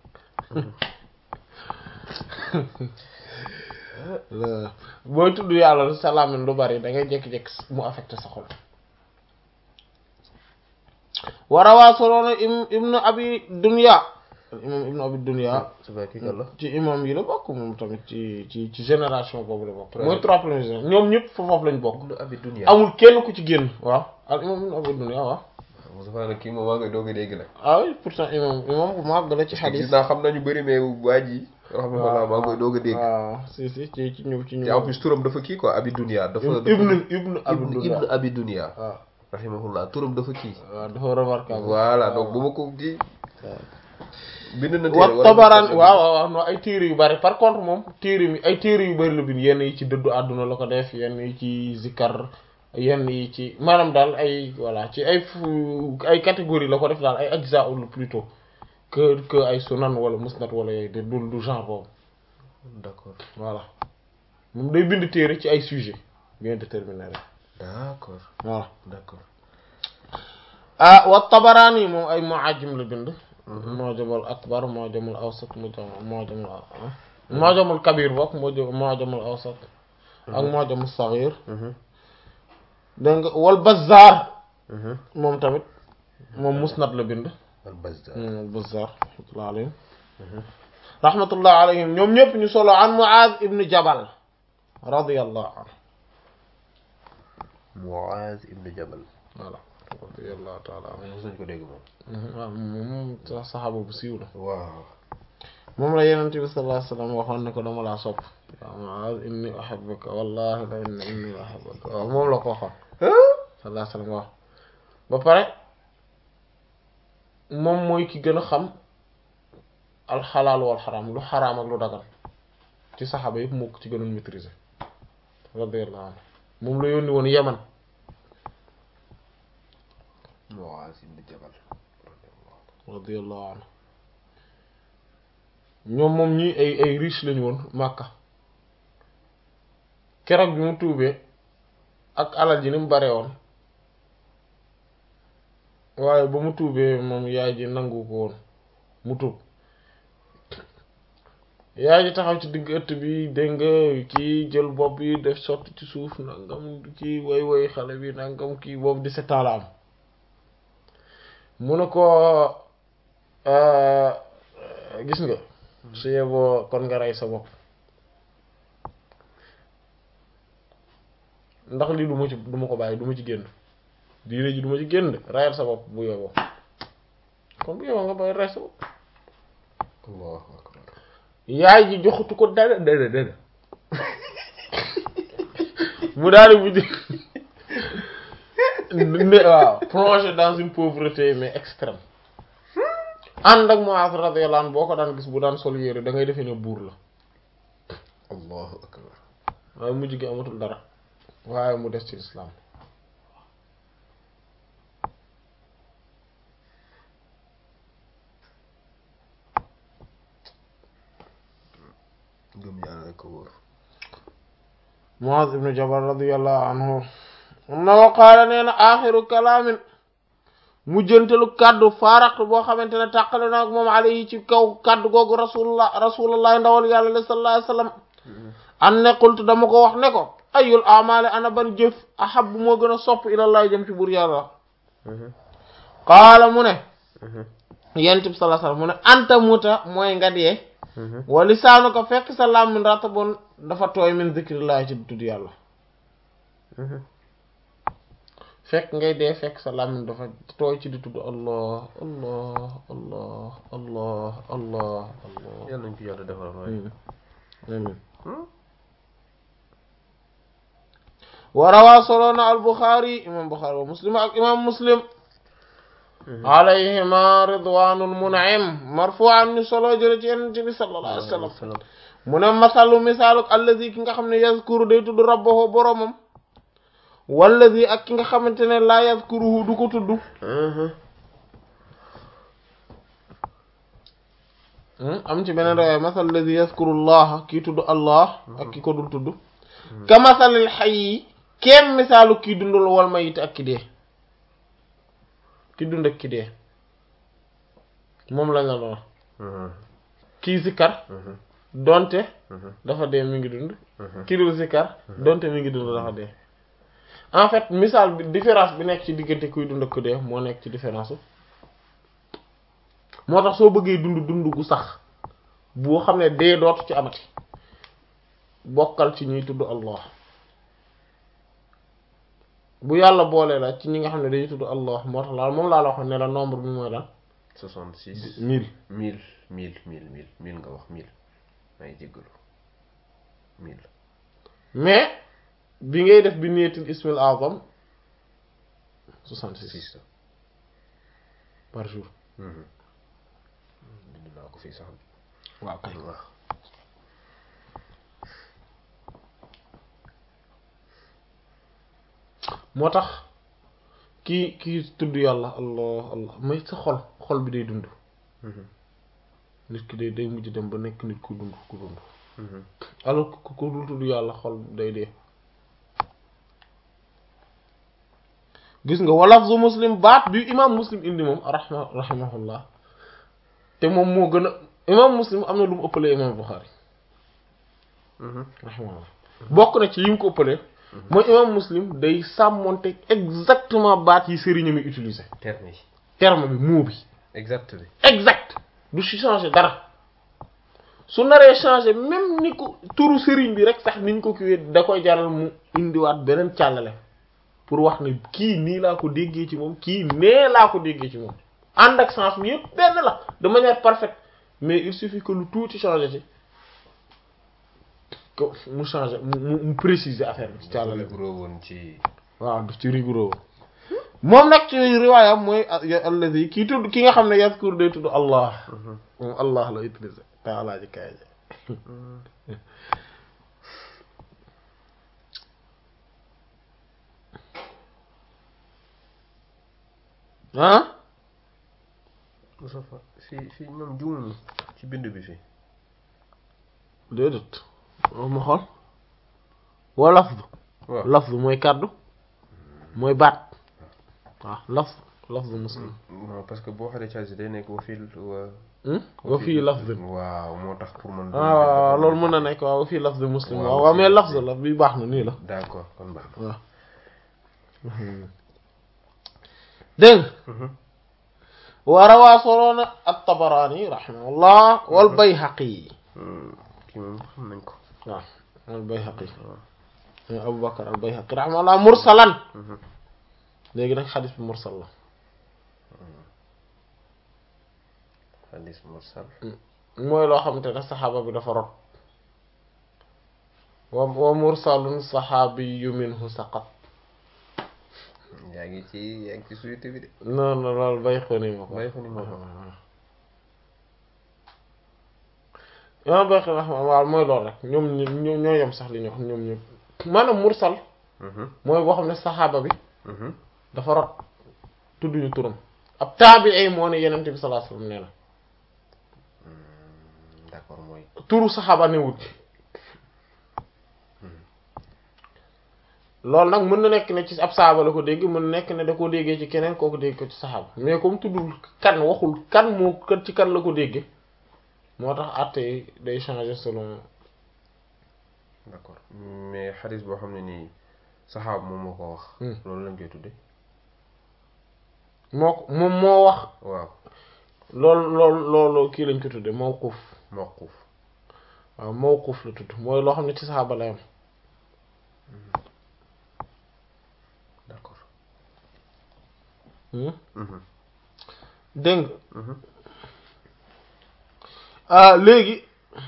booy tudd yàlla sa làmmiñ lu bari da ngay jékki-jékki mu affecté sa xol warawaa soloona im ibnu abi dunya imam ibnu abi dunya c'est vrai kii kan la ci imam yi la bokk moom tamit ci ci ci génération boobu la bokk mooy trois premiers générations ñoom ñëpp fa foofu lañ bokk ibnu abi dunya amul kenn ku ci génn waaw al imam ibnu abi dunya waaw Moussa nag kii moom maa ngi doog a dégg nag ah oui pourtant imam imam bu mag la ci gis xadis naa xam nañu bëri mais waa ji rahmatullah maa ngi koy doog a dégg waaw si si ci ci ñëw ci ñëw te en plus turam dafa kii quoi abi dunya dafa dafa ibnu ibnu abi ibnu dunya ibnu abi dunya waaw rahimahullah turam dafa kii waaw dafa remarquable voilà donc bu ma ko kii bind na wa téere tabaraan waaw waaw waaw non ay téere yu bari par contre moom téere mi ay téere yu bari la bind yenn yi ci dëddu àdduna la ko def yenn yi ci zikkar yenn yi ci maanaam daal ay voilà ci ay fu ay catégorie la ko def daal ay ajza ul plutôt que que ay sunan wala musnad wala yooyu de du du genre boobu d'accord voilà moom day bind téere ci ay sujet bien déterminé rek d'accord voilà d'accord ah wa tabaraani moom ay muajim la bind mu'jamul akbar mu'jamul awsat mu'jamul mu'jamul mu'jamul kabir bokk mu'jamul awsat ak mu'jamul saghir dégg nga wal bazzar moom tamit moom musnad la bind al bazzar al bazzar rahmatullah alayhim rahmatullah alayhim ñoom ñëpp ñu solo an Mu'az ibn Jabal radiyallahu anhu Muaz ibn Jabal voilà radiyallahu ta'ala anhu mos nañu ko dégg moom waaw moom saxaaba bu siiw la waaw moom la yenent bi sallallahu alayhi wasallam waxoon ne ko dama laa sopp waaw Mu'az inni uhibbuka wallahi la inna inni uhibbuka waaw moom la ko waxoon sallallahu alayhi wasallam wax ba pare moom mooy ki gën a xam alxalaal wal xaraam lu xaraam ak lu dagan ci saxaaba yëpp moo ko ci gënoon maîtriser radiyallahu anhu moom la yónni woon Yaman Muaz ibn Jabal radiyallahu anhu ñoom moom ñi ay ay riche lañu woon Makka keroog bi mu tuubee ak alal ji ni mu bare woon waaye ba mu tuubee moom yaay ji nangu ko woon mu tuub yaay ji taxaw ci digg ëtt bi dégg nga kii jël bopp bi def sotti ci suuf nangam kii woy woy xale bi nangam kii boobu dix-sept ans la am mu ne ko gis nga su yeboo kon nga rey sa bopp ndax lii du ma ci du ma ko bàyyi du ma ci génn diine ji du ma ci génn de reyal sa bopp bu yeboo kon bu yeboo nga bàyyi rey sa bopp allahu akbar yaay ji joxutu ko dara dara dara mu daal di mujj ne waaw plongé dans une pauvreté mais extrême ànd ak Muaz radiyallahu anhu boo ko daan gis bu daan sol yére da ngay defee ne buur la allahu akbar waaye mujj gi amatul dara waaye mu des ci lislaam gëm yàlla ko wóor Muaz ibnu Jabal radiyallahu anhu na wa qaala nee na axiru kalaamin mujjantelu kaddu faaraqtu boo xamante ne tàqale na ak moom alayhi ci kaw kaddu googu rasulullah rasulullah ndawal yàlla la sallallahu alayhi wasallam an ne qultu dama ko wax ne ko ayul amaale ana ban jëf ahab moo gën a sopp ilallah jëm ci buur yàlla qaala mu ne yent bi sallallahu alayhi wasallam mu ne anta muta mooy nga dee wa lisaanu ko fekk sa làmmiñ ratabun dafa tooy min zikrillah ci tudd yàlla fekk ngay dee fekk sa làmmiñ dafa tooy ci di tudd allah allah allah allah allah allah yàlla nañ ko yàlla defal waaye amin wa rawaa soloona al buxaari imam buxaari wa muslim ak imam muslim alayhima ridwanul mun'im marfu'an ni solo jële ci yonent bi sallallahu alayhi wa sallam mu ne masalu misaaluk allazi ki nga xam ne yazkuru day tudd rabbahu boromam wallazi ak ki nga xamante ne laa yazkuruhu du ko tudd am ci beneen rawee masal allazi yazkuru allah kii tudd allah ak ki ko dul tudd ka masalil hayyi kenn misaalu kii dundul wal mayit ak ki dee ki dund ak ki dee moom lañ la doon kii zikkar donte dafa dee mi ngi dund ki dul zikkar donte mi ngi dund dafa dee en fait misaal bi différence bi nekk ci diggante kuy dund ak ku dee moo nekk ci différence moo tax soo bëggee dund dund gu sax boo xam ne dee dootu ci amati bokkal ci ñuy tudd Allah bu yàlla boolee la ci ñi nga xam ne dañuy tudd Allah moo tax laal moom laa la waxoon ne la nombre bi mooy lan soixante-six mille mille mille mille mille mille nga wax mille may jéggalu mille mais bi ngay def bi niyetil ismil azam soixante-six six par jour bind naa ko fii sax waaw kay waaw moo tax kii kii tudd yàlla allah allah may sa xol xol bi day dund nit ki day day mujj dem ba nekk nit ku dund ku dund alors que ku dul tudd yàlla xol day dee gis nga walafzu muslim baat bi imam muslim indi moom rahma rahimahullah te moom moo gën a imam muslim am na lu mu ëppalee imam buxaari rahimahullah bokk na ci yi mu ko ëppalee mooy imam muslim day sàmmonte exactement baat yi sëriñam yi utilisé terme yi terme bi mot bi exact bi exact du ci changer dara su naree changer même ni ko turu sëriñ bi rek sax niñ ko kiiwee da koy jaral mu indiwaat beneen càllale pour wax ne kii nii laa ko déggee ci moom kii nee laa ko déggee ci moom ànd ak sens bi yëpp benn la de manière parfaite mais il suffit que lu tuuti changer ci que mu changer mu mu préciser affaire bi ci càllale bi rigoureux woon ci waaw daf ci rigoureux moom nag ci riwaayam mooy allazi kii tudd ki nga xam ne yazkur day tudd allah moom allah la utilisé taalaa ji kaay ji ah Moustapha fii fii ñoom juumul ci bind bi fii déedéet ma xool wa lafdu waaw lafdu mooy kàddu mooy baat waaw lafdu lafdu muslim non parce que boo xoolee casi day nekk wa fii wa wa fii lafdin waaw moo tax pour man ah waaw waaw loolu mën na nekk waaw wa fii lafdu muslim Waaw, waaw waaw fii mais lafdu. lafdu la bi baax na nii la d'accord kon baax na waaw dégg nga wa rawaa soloona at-Tabarani rahimahullah wal Bayhaqi kii moom xam nañ ko waaw al Bayhaqi mooy Abu Bakr al Bayhaqi rahimahullah mursalan léegi nag xadis bi mursal la hadis mursal mooy loo xamante ne saxaaba bi dafa rot wa wa mursalun saxaabiyu minhu saqat yaa ngi ci yaa ngi ci suyute bi de non non loolu Bayhaqi ma ko Bayhaqi moo ko imam Bayhaqi rahimahullah waaw mooy loolu rek ñoom ñoo ñoo yem sax li ñu wax ñoom ñëpp maanaam mursal mooy boo xam ne saxaaba bi dafa rot tudduñu turam ab taabi'i moo ne yenent bi sallallahu alayhi wasallam nee na d'accord mooy turu saxaaba newut loolu nag mën na nekk ne ci ab saaba la ko dégg mën na nekk ne da koo déggee ci keneen kooku dégg ko ci saxaaba mais comme tuddul kan waxul kan moo kan ci kan la ko déggee moo tax àtte yi day changer selon d'accord mais xadis boo xam ne nii saxaab moom moo ko wax loolu lañ koy tudde moo ko moom moo wax waaw loolu loolu loolu kii lañ ko tudde mawquf mawquuf waaw mawquf la tudd mooy loo xam ne ci saxaaba la yam d'accord dégg nga léegi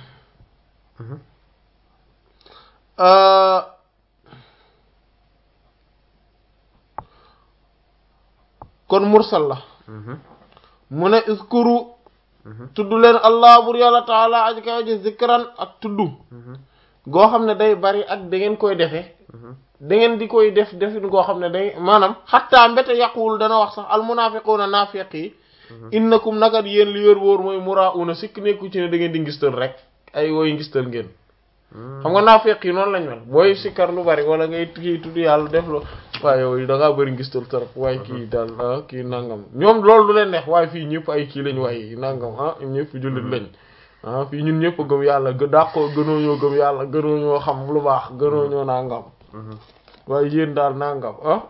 kon mursal la mu ne iskuru tudd leen allah bur yàlla taala aji ka aji zikran ak tudd goo xam ne day bari ak da ngeen koy defee da ngeen di koy def defin goo xam ne day maanaam xattaa mbete yàquwul dana wax sax al munafiquna naafiq yi innakum nagat yéen li wér wóor mooy murauna sikk nekku ci ne da ngeen di ngistal rek ay wooy ngistal ngeen xam nga naafiq yi noonu lañ mel booy sikkar lu bari wala ngay kii tudd yàlla def lo waaye yow da ngaa bëri ngistal trop waaye kii daal ah kii nangam ñoom loolu du leen neex waaye fii ñëpp ay kii lañ waaye nangam ah ñëpp jullit lañ ah fii ñun ñëpp gëm yàlla gë dàqoo gënoo ñoo gëm yàlla gënoo ñoo xam lu baax gënoo ñoo nangam waaye yéen daal nangam ah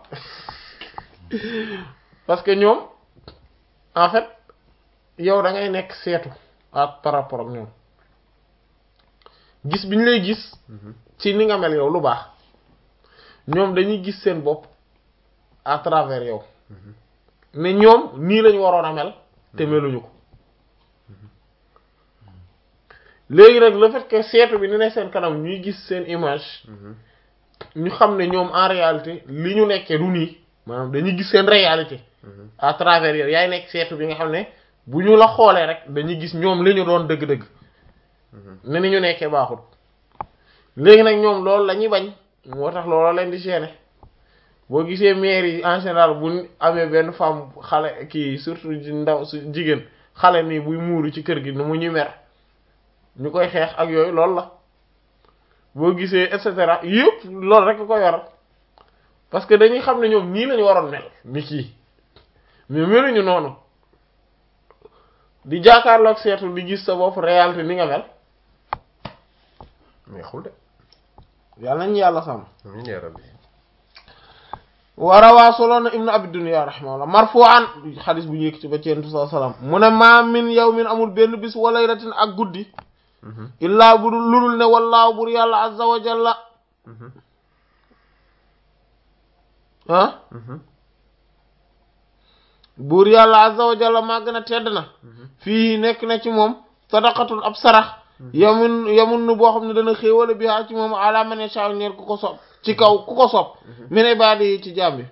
parce que ñoom en fait yow da ngay nekk seetu ak par rapport ak ñoom gis bi ñu lay gis ci ni nga mel yow lu baax ñoom dañuy gis seen bopp à travers yow mais ñoom nii lañu waroon a mel te meluñu ko léegi nag le fait que seetu bi ni ne seen kanam ñuy gis seen image ñu xam ne ñoom en réalité li ñu nekkee du nii maanaam dañuy gis seen réalité à travers yow yaay nekk seetu bi nga xam ne bu ñu la xoolee rek dañuy gis ñoom li ñu doon dëgg-dëgg ne ni ñu nekkee baaxul léegi nag ñoom loolu la ñuy bañ moo tax loolu leen di gêner boo gisee maire yi en général bu amee benn femme xale kii surtout ndaw su jigéen xale nii buy muuru ci kër gi nu mu ñu mer ñu koy xeex ak yooyu loolu la boo gisee et cetera yëpp loolu rek ko yor parce que dañuy xam ne ñoom nii lañu waroon mel ni kii mais meluñu noonu di jàkkaarloog seetu di gis sa bopp réalité ni nga mel neexul de yàlla nañu yàlla sàmm amiin yaa rabbi warawaa soloon na ibnu abi dunya rahimahullah marfu'an xadis bu ñu yëkkati ba ci yentu saa salaam mu ne maa min yawmin amul benn bis wa laylatin ak guddi illaa bu dul ludul ne wallaahu bur yàlla azza wa jalla ah buur yàlla azza wa jalla maa gën a tedd na fii nekk na ci moom sadaqatun ab sarax yamun yamun nu boo xam ne dana xéewale bi haa ci moom ala man yasha ñeer ku ko sopp ci kaw ku ko sopp min ibaadi yi ci jàmbi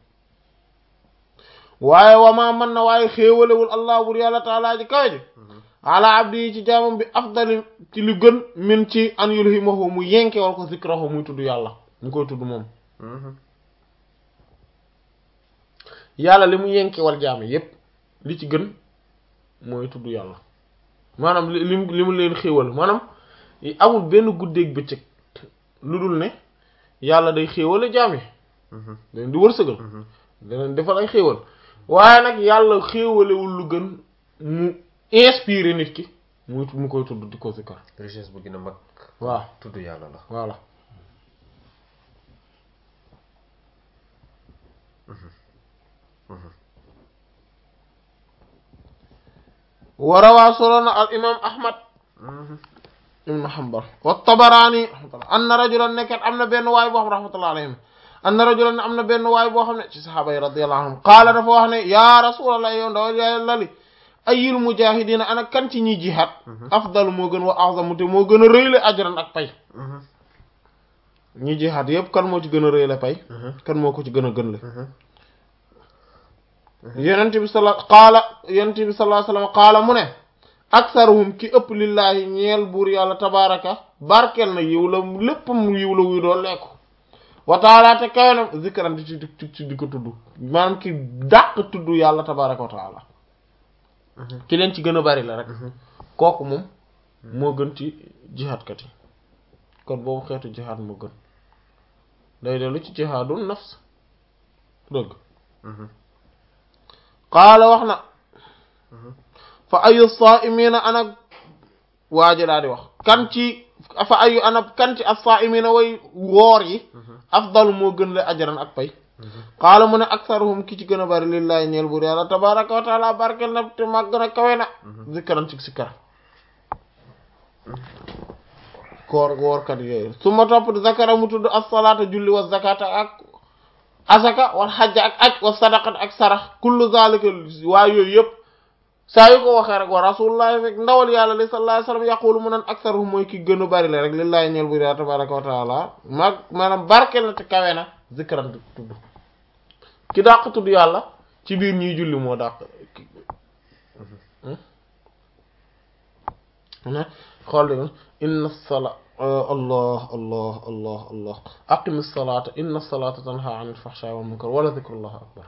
waaye wamaa man na waaye xéewalewul allah bur yàlla taala ji kawe ji ala abdi yi ci jaamam bi afdali ci li gën min ci an yulhimahu mu yenke wal ko zikrahu muy tudd yàlla mu koy tudd moom yàlla li mu yenke wal jaam yépp li ci gën mooy tudd yàlla maanaam li li mu leen xéewal maanaam amul benn guddeeg bëccëg lu dul ne yàlla day xéewale jaam yi dañ di wërsëgal daneen defal ay xéewal waaye nag yàlla xéewalewul lu gën mu inspiré nit ki mu mu koy tudd di ko zikkar richesse bu gën a mag waaw tudd yàlla la voilà warawaa soloona al imam ahmad ibnu hanbal wa tabaraani rahmatullah anna rajulan nekkat am na benn waay boo xam rahmatullah alayhim anna rajulan am na benn waay boo xam ne ci sahaaba yi radiyallahu anhum qaala dafa wax ne ya rasulallah yow ndaw yàlla li ayil mujahidina ana kan ci ñi jihaad afdalu moo gën wa a'zamu te moo gën a rëyle ajran ak pay ñi jihaad yépp kan moo ci gën a rëyle pay kan moo ko ci gën a gën le yonent bi sala qaala yonent bi sallallahu alayhi wasallam qaala mu ne aksaruhum ki ëpp lillaahi ñeel buur yàlla tabaraka barkeel na yiw la léppam yiw la wuy doon lekku wa taala te kawenam zikran di ci di ci di ko tudd maanaam ki dàq tudd yàlla tabaraka wa taala ki leen ci gën a bari la rek kooku moom moo gën ci jihaadkat yi kon boobu xeetu jihaad moo gën day dellu ci jihaadun nafs dëgg qaala wax na fa ayu saa'imiina ana waaji daa di wax kan ci fa ayu ana kan ci as-saa'imiina way woor yi afdalu moo gën la ajran ak pay qaala mu ne aksaruhum ki ci gën a bari lillahi ñeel buur yàlla tabaraka wa taala barkel na te màgg na kawe na zikkaran ci sikkar koor woorkat yooyu su ma topp zakara mu tudd as-salaata julli wa zakata ak asaka wal xajja ak aj wa sadaqat ak sarax kullu zalika waa yooyu yëpp saa yu ko waxee rek wa rasulullah fekk ndawal yàlla li sallallahu alayhi wasallam yaqulu mu naan aksaruhum mooy ki gën a bari la rek lillahi ñeel buur yàlla tabaraka wa taala mag maanaam barkel na te kawe na zikran tudd ki dàq tudd yàlla ci biir ñiy julli moo dàq xool di inna sala allah allah allah allah aqimi salata inna salata tanha anil fahsha wal munkar wala zikrullah akbar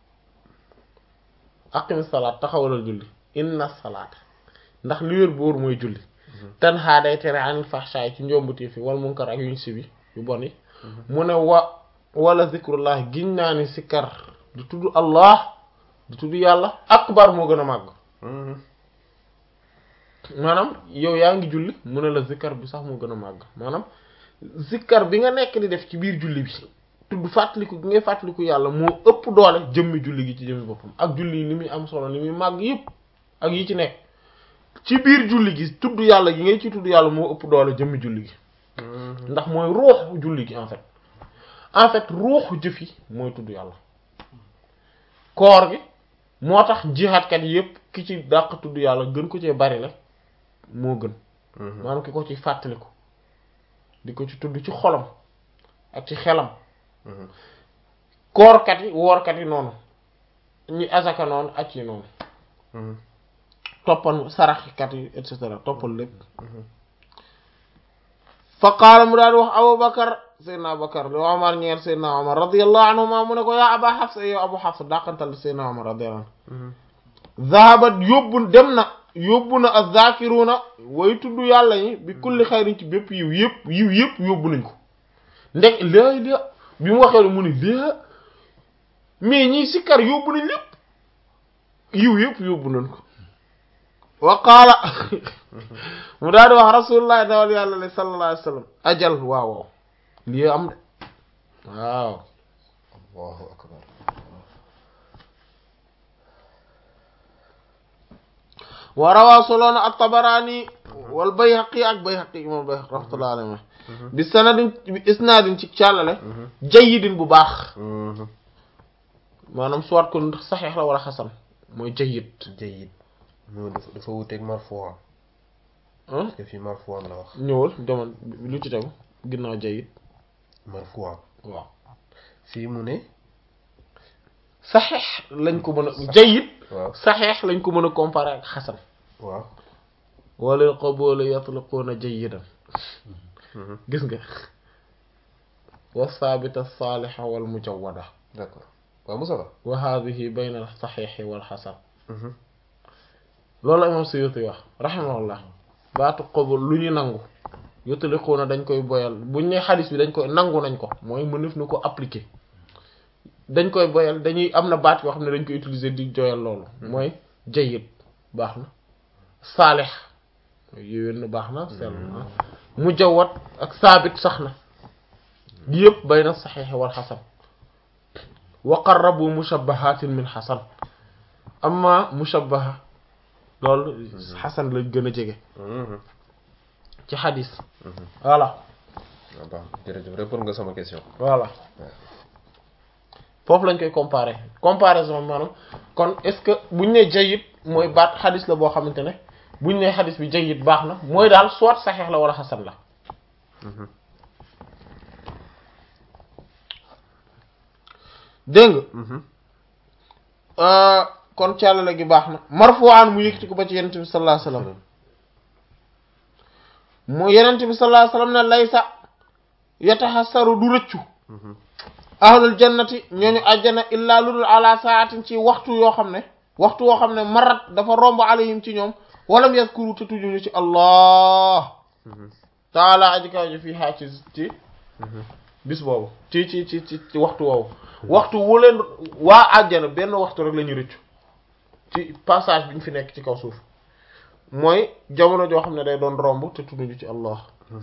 aqimi salata taxawalal julli inna salata ndax li wér boor mooy julli tanha day tere anil fahsha ci njombuti fi wal munkar ak yuñ sibi yu bon yi mu ne wa wala zikrullah giñ naa ni sikkar di tudd allah di tudd yàlla akbar moo gën a màgg maanaam yow yaa ngi julli mu ne la zikkar bi sax moo gën a màgg maanaam zikkar bi nga nekk di def ci biir julli bi tudd fàttaliku gi ngay fàttaliku yàlla moo ëpp doole jëmmi julli gi ci jëmmi boppam ak julli yi ni muy am solo ni muy màgg yëpp ak yi ci nekk ci biir julli gi tudd yàlla gi ngay ci tudd yàlla moo ëpp doole jëmmi julli gi ndax mooy ruuxu julli gi en fait en fait ruuxu jëf yi mooy tudd yàlla koor gi moo tax jihaatkat yépp ki ci dàq tudd yàlla gën ko cee bari la moo gën maanaam ki ko ci fàttaliku di ko ci tudd ci xolam ak ci xelam koorkat yi woorkat yi noonu ñi asaka noonu ac yi noonu toppal saraxkat yi et cetera toppal lépp fa qaala mu daal wax abubakar seydna abubakar li omar ñeer seydna omar radiallahu anhuma mu ne ko yaa aba xafsa yow abu xafsa dàqantal seydna omar radiallahu anhu zahabat yóbbu dem na yóbbu na az-zakiruna way tudd yàlla ñi bi kulli xayrin ci bépp yiw yëpp yiw yëpp yóbbu nañ ko ndek léegi li bi mu waxee mu ne lée mais ñiy sikkar yóbbu nañ lépp yiw yëpp yóbbu nañ ko wa qaala mu daal di wax rasulullah dawal yàlla la sallallahu alayhi wa sallam ajal waaw waaw lii am de waaw allahu akbar wa rawaa soloona at-Tabarani wal Bayhaqi ak Bayhaqi imam Bayhaqi rahmatullahi alayhi bi sanadin bi isnaadin ci càllale jayyidin bu baax maanaam soit ko saxiix la wala xasan mooy jayyid jayyid moo dafa dafa wuteeg marfu'an parce que fii marfu'an la wax ñëwal demal lu ci tegu ginnaaw jayyid marfu'an waaw fii mu ne saxiix lañ ko mën a jayyid waaw saxiix lañ ko mën a comparer ak xasan waaw walil qabuuli yatliquuna jayyidan gis nga wa saabita saalixa wal mujawwada d'accord waaw Moussa Ba wa haadihi bayna al saxiixi wal xasan loolu la imam Suyuti wax rahimahullah baatu qabul lu ñu nangu yutliquuna dañ koy boyal buñ ne xadis bi dañ koy nangu nañ ko mooy mënef na ko appliquer dañ koy boyal dañuy am na baat yoo xam ne dañ koy utiliser di joyal loolu mooy jayyid baax na saalix yéwén na baax na sell na mujawwad ak saabit sax na yëpp bayna saxiix wal xasan wa qarrabu mushabbahatin min xasan amma mushabbaha loolu xasan lañ gën a jege ci xadis voilà waaw baax jërëjëf répondre nga sama question voilà foofu lañ koy comparer comparaison maanaam kon est-ce que buñ ne jayyid mooy baat xadis la boo xamante ne buñ ne xadis bi jayyid baax na mooy daal soit saxeex la wala xasan la dégg nga kon càllale gi baax na marfu'an mu yëkkati ko ba ci yenente bi sallallahu alayhi wasallam mu yenente bi sallallahu alayhi wasallam ne laysa yatahassaru du rëccu ahlul jannati ñooñu àjjana illaa ludul ala saatin ci waxtu yoo xam ne waxtu woo xam ne marat dafa romb alayhim ci ñoom walam yazkuru te tujuñu ci allah taala aji kaw ji fii xaa ci ci bis boobu ci ci ci ci ci waxtu woowu waxtu wu leen waa àjjana benn waxtu rek la ñu rëccu ci passage bi ñu fi nekk ci kaw suuf mooy jamono joo xam ne day doon romb te tudduñu ci Allah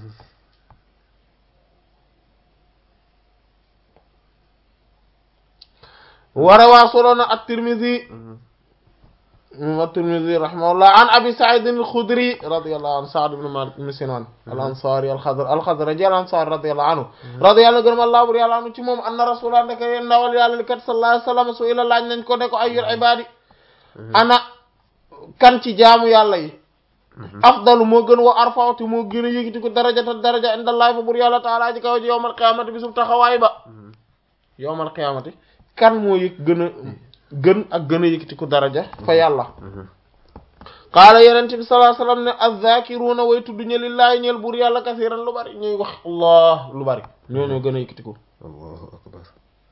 wara waa soloona at-Tirmidhi at-Tirmidhi rahimahullah an Abi Sa'id al-Khudri radiyallahu anhu Sa'd ibn Malik ibn Sinan al-Ansari al-Khadr al-Khadraji al-Ansari radiyallahu anhu radiyallahu gërëm Allah bur yàlla anu ci moom anna rasulullah ndeke yeen ndawal yàlla li kat sallallahu alayhi wasallam su ila laaj nañ ko ne ko ayyul ibadi ana kan ci jaamu yàlla yi afdalu moo gën wa arfawti moo gën a yëgiti ko darajata daraja indallahi fa bur yàlla taala ji kaw ji yowmal qiyamati bi sub taxawaay ba yowmal qiyamati kan moo yëg gën a gën ak gën a yëkkati ko daraja fa yàlla qaala yenente bi sallallahu alayhi wasallam ne azzakiruna way tudd ñe lillaahi ñeel buur yàlla kasiran lu bari ñuy wax allah lu bari ñoo ñoo gën a yëkkati ko allahu akbar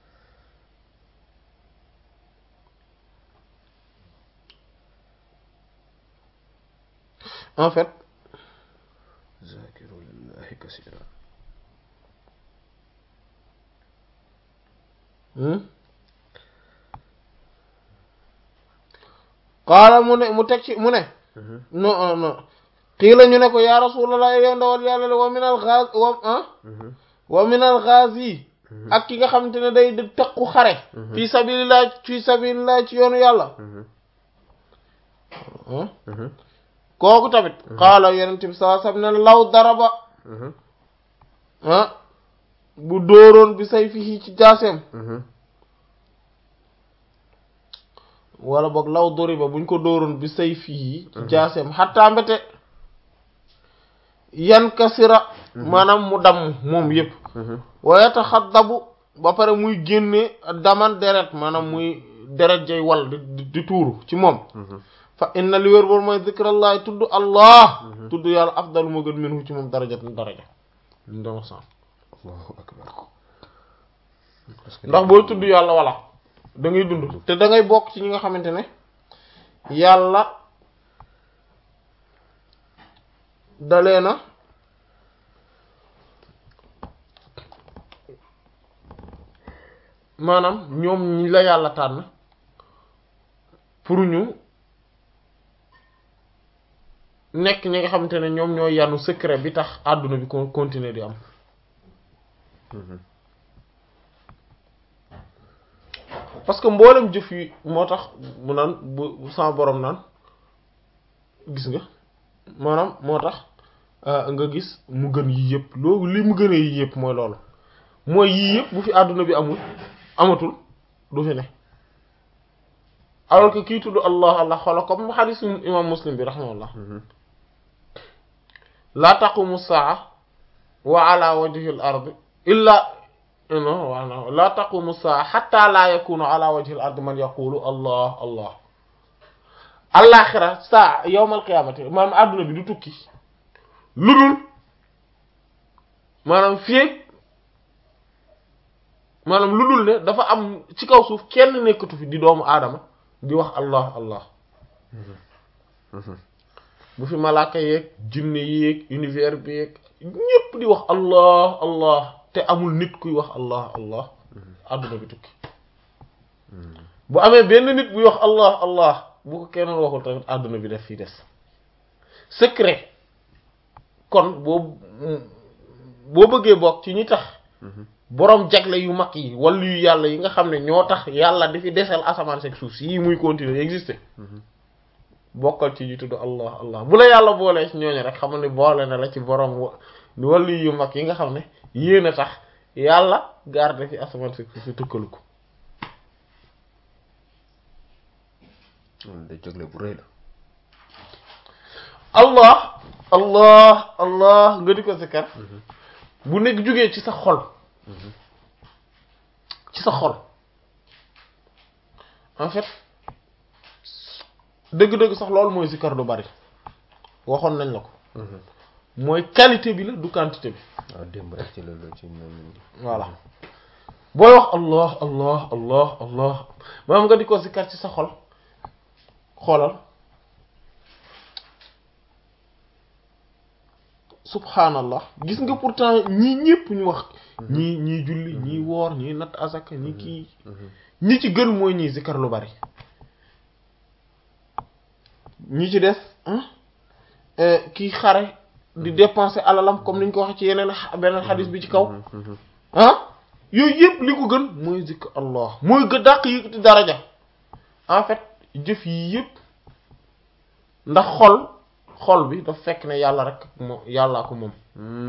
en fait zakiru lillahi kasiran qaala mu ne mu teg ci mu ne non non qiila ñu ne ko ya rasulallah yow ndawal yàlla le wa min al ghaz wa ah wa min al ghazi ak ki nga xamante ne day di tëqu xare fi sabilillah fi sabilillah ci yoonu yàlla kooku tamit qaala yonent bi sallallahu alayhi wasallam ne law daraba ah bu dóoroon bi say fii ci jaaseem wala boog law doriba buñ ko dóoroon bi say fii ci jaaseem xattaa mbete yan kasira maanaam mu damm moom yépp wa yataxaddabu ba pare muy génne daman deret maanaam muy deret jay wal di di tuuru ci moom fa inna li wér boor mooy zikrallahi tudd allah tudd yàlla afdalu moo gën minhu ci moom daraja daraja ñu doon wax allahu akbar ndax booy tudd yàlla wala da ngay dund te da ngay bokk ci ñi nga xamante ne yàlla dalee na maanaam ñoom ñi la yàlla tànn pour ñu nekk ñi nga xamante ne ñoom ñooy yanu secret bi tax àdduna bi ko continuer di am parce que mboolem jëf yi moo tax mu naan bu sama borom naan gis nga maanaam moo tax nga gis mu gën yii yëpp loolu li mu gënee yii yëpp mooy loolu mooy yii yëpp bu fi àdduna bi amul amatul du fi ne alors que kii tudd allah allah xoola comme xadiis imam muslim bi rahimahullah laa taqumu saa wa ala wajhi al ard illa non waaw laa taqumu saa xatta laa yakunu ala wajhi al ard man yaqulu allah allah alaxira saa yowmal qiyaamati maanaam àdduna bi du tukki lu dul maanaam fii maanaam lu dul ne dafa am ci kaw suuf kenn nekkatu fi di doomu aadama di wax allah allah bu fi malaaka yeeg jinne yeeg univers bi yeeg ñépp di wax allah allah te amul nit kuy wax allah allah àdduna bi tukki bu amee benn nit buy wax allah allah bu ko kenn waxul tamit àdduna bi def fii des secret kon boo boo bëggee bokk ci ñi tax boroom jagle yu mag yi wala yu yàlla yi nga xam ne ñoo tax yàlla di fi desal asamaan sek suuf si yii muy continuer exister bokkal ci ñu tudd allah allah bu la yàlla boolee ci ñooñu rek xam ne boole na la ci boroom wala yu mag yi nga xam ne yéen a tax yàlla garde fi asamaan sek suuf si tukkalu ko da jagle bu rëy la allah allah allah nga di ko sikkar bu nekk jógee ci sa xol ci sa xol en fait dëgg-dëgg sax loolu mooy sikkar du bari waxoon nañ la ko mooy qualité bi la du quantité bi waaw démb rek ci loolu ci ñoom voilà booy wax allah allah allah allah maanaam nga di ko sikkar ci sa xol xoolal subhanallah gis nga pourtant ñii ñëpp ñu wax ñii ñii julli ñii woor ñii natt asaka ñii kii ñi ci gën mooy ñii zikar lu bari ñi ci des kii xare di dépenser alalam comme niñ ko waxee ci yeneen beneen xadis bi ci kaw ah yooyu yëpp li ko gën mooy zikr allah mooy gë dàq yëkkati daraja en fait jëf yi yëpp ndax xol xol bi daf fekk ne yàlla rek moom yàllaa ko moom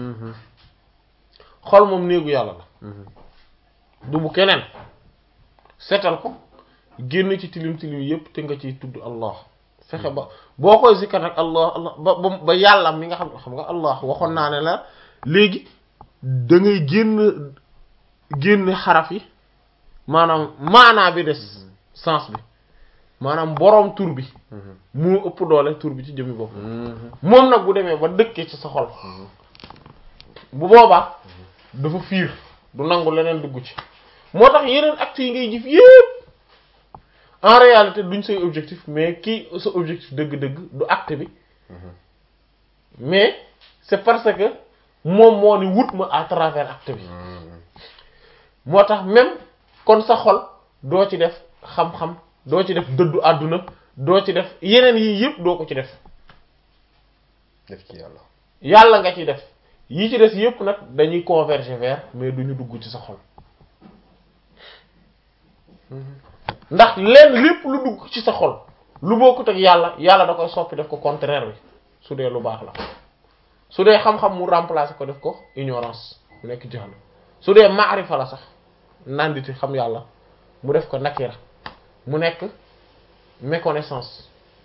xol moom néegu yàlla la du bu keneen seetal ko génn ci tilim tilim yëpp te nga ciy tudd allah fexe ba boo koy zikkar nag allah allah ba ba ba yàlla mi nga xam xam nga allah waxoon naa ne la léegi da ngay génn génn xaraf yi maanaam maanaa bi des sens bi maanaam boroom tur bi moo ëpp doole tur bi ci jëmmi bopp moom nag bu demee ba dëkkee ci sa xol bu boobaa dafa fiir du nangu leneen dugg ci moo tax yeneen actes yi ngay jëf yépp en réalité duñ say objectif mais kii sa objectif dëgg-dëgg du acte bi mais c'est parce que moom moo ni wut ma à travers acte bi moo tax même kon sa xol doo ci def xam-xam doo ci def dëddu àdduna doo ci def yeneen yii yëpp doo ko ci def def ci yàlla yàlla nga ci def yi ci des yëpp nag dañuy converger vers mais duñu dugg ci sa xol ndax leen lépp lu dugg ci sa xol lu bokkut ak yàlla yàlla da koy soppi def ko contraire bi su dee lu baax la su dee xam-xam mu remplacer ko def ko ignorance mu nekk jaxlu su dee maarifa la sax nanditi xam yàlla mu def ko nakira mu nekk méconnaissance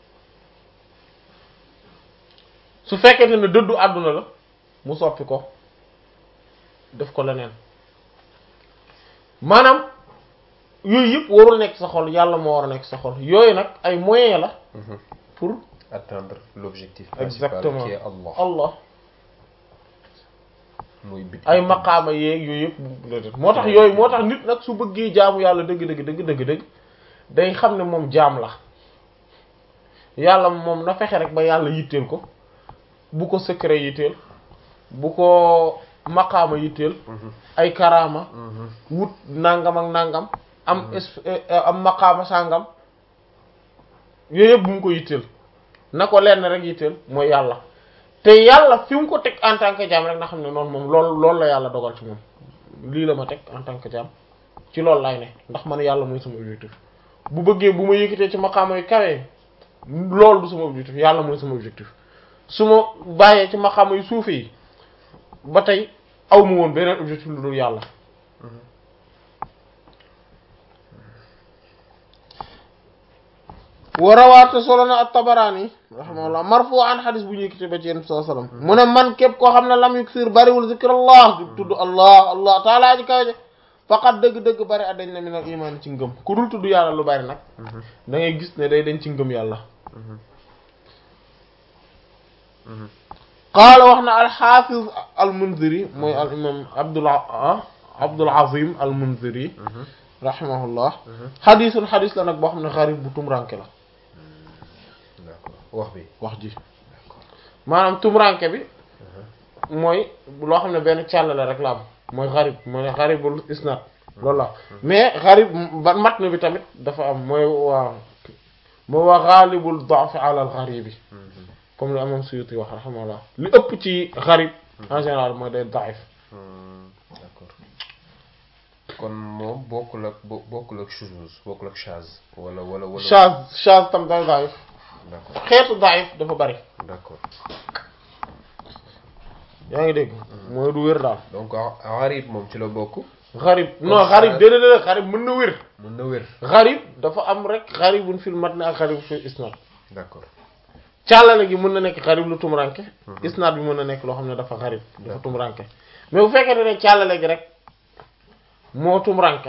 su fekkente ne dëddu àdduna la mu soppi ko def ko leneen maanaam yooyu yëpp warul nekk sa xol yàlla moo war a nekk sa xol yooyu nag ay moyens la pour atteindre l'objectif principal exactement qui est Allah Allah muy bit ay maqaama yeeg yooyu yëpp moo tax yooyu moo tax nit nag su bëggee jaamu yàlla dëgg dëgg dëgg dëgg dëgg day xam ne moom jaam la yàlla moom na fexe rek ba yàlla yitteel ko bu ko secret yitteel bu ko maqaama yitteel ay karaama wut nangam ak nangam am es am maqaama sàngam yooyu yëpp bu mu ko yitteel na ko lenn rek yitteel mooy yàlla te yàlla fi mu ko teg en tant que jaam rek na xam ne noonu moom loolu loolu la yàlla dogal ci moom lii la ma teg en tant que jaam ci loolu lay ne ndax man yàlla mooy sama objectif bu bëggee bu ma yëkkatee ci maqaama yu kawee loolu du sama objectif yàlla mooy sama objectif su ma bàyyee ci maqaama yu suufe yi ba tey aw ma woon beneen objectif lu dul yàlla wa rawaate solo na at-Tabarani rahimahullah marfu'an xadis bu ñu yëkkati ba ci yéen sallallahu alayhi wasallam mu ne man képp koo xam ne lam yuksir bariwul zikrullah du tudd allah allah taala ji kaw je faqat dëgg-dëgg bari a dañ na min al iman ci ngëm ku dul tudd yàlla lu bari nag da ngay gis ne day dañ ci ngëm yàlla qaala wax na al-Hafiz al-Munziri mooy al imam Abdul Abdul Azim al-Munziri rahimahullah xadisul xadis la nag boo xam ne xarib bu tumranke la d'accord wax bi wax ji maanaam tumranke bi mooy loo xam ne benn càllale rek la am mooy xarib mooy xaribul isnad loolu la mais xarib ba matn bi tamit dafa am mooy waa mooy waa xaalibul da'f ala al xaribi comme li imam Suyuti wax rahimahullah li ëpp ci xarib en général mooy day daif d'accord kon moom bokkul ak bo- bokkul ak shuzuz bokkul ak shaz wala wala wala chaz chaz tam day daif d'accord xeetu daif dafa bari d'accord yaa ngi dégg mooy du wér daal donc gharib moom ci la bokk xarib non xarib déedéet déedéet xarib mën na wér mën na wér xarib dafa am rek xaribun fil matn ak xarib fil isnad d'accord càllale gi mën na nekk xarib lu tumuranke isnad bi mën na nekk loo xam ne dafa xarib dafa tumuranke mais bu fekkee ne càllale gi rek moo tumuranke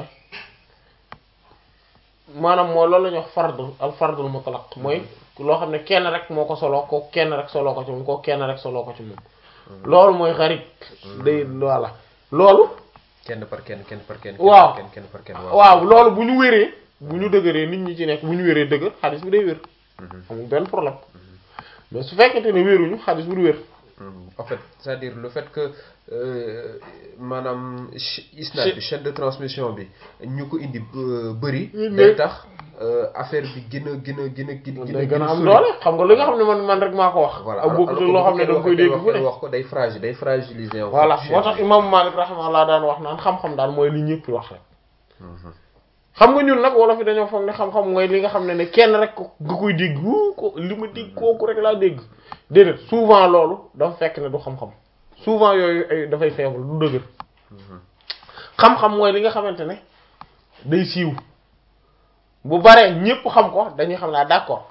maanaam mooy loolu la ñuy wax fardul al fardul mutlaq mooy loo xam ne kenn rek moo ko soloo ko kenn rek soloo ko ci moom ko kenn rek soloo ko ci moom loolu mooy xarib day voilà loolu kenn par kenn kenn par kenn waaw kenn kenn par kenn waaw loolu bu ñu wéree bu ñu dëgëree nit ñi ci nekk bu ñu wéree dëgër xadis bi day wér amul benn problème mais su fekkente ne wéruñu xadis bi du wér en fait c'est-à-dire le fait que euh, maanaam ch- isnad bi chaîne de transmission bi ñu ko indi euh, bëri Mm, day mais- tax euh, affaire bi gën a gën a gën a gën day gën a am sori. doole xam nga li nga xam ne man man rek maa ko wax voilà ak bokku alors que loo xam ne bu da nga koy kenn dégg fu ne wax ko day fragile day fragiliser en voilà fait moo tax chaîne imam Malik rahimahullah daan wax naan xam-xam daal mooy li ñëpp wax rek bi. Mhm. xam nga ñun nag wolof yi dañoo foog ne xam-xam mooy li nga xam ne ne kenn rek ko nga koy dégg wuu ko li ma dégg kooku rek laa dégg déedéet souvent loolu dafa fekk ne du xam-xam souvent yooyu ay dafay faible du dëgër xam-xam mooy li nga xamante ne day siiw bu baree ñépp xam ko dañuy xam naa d'accord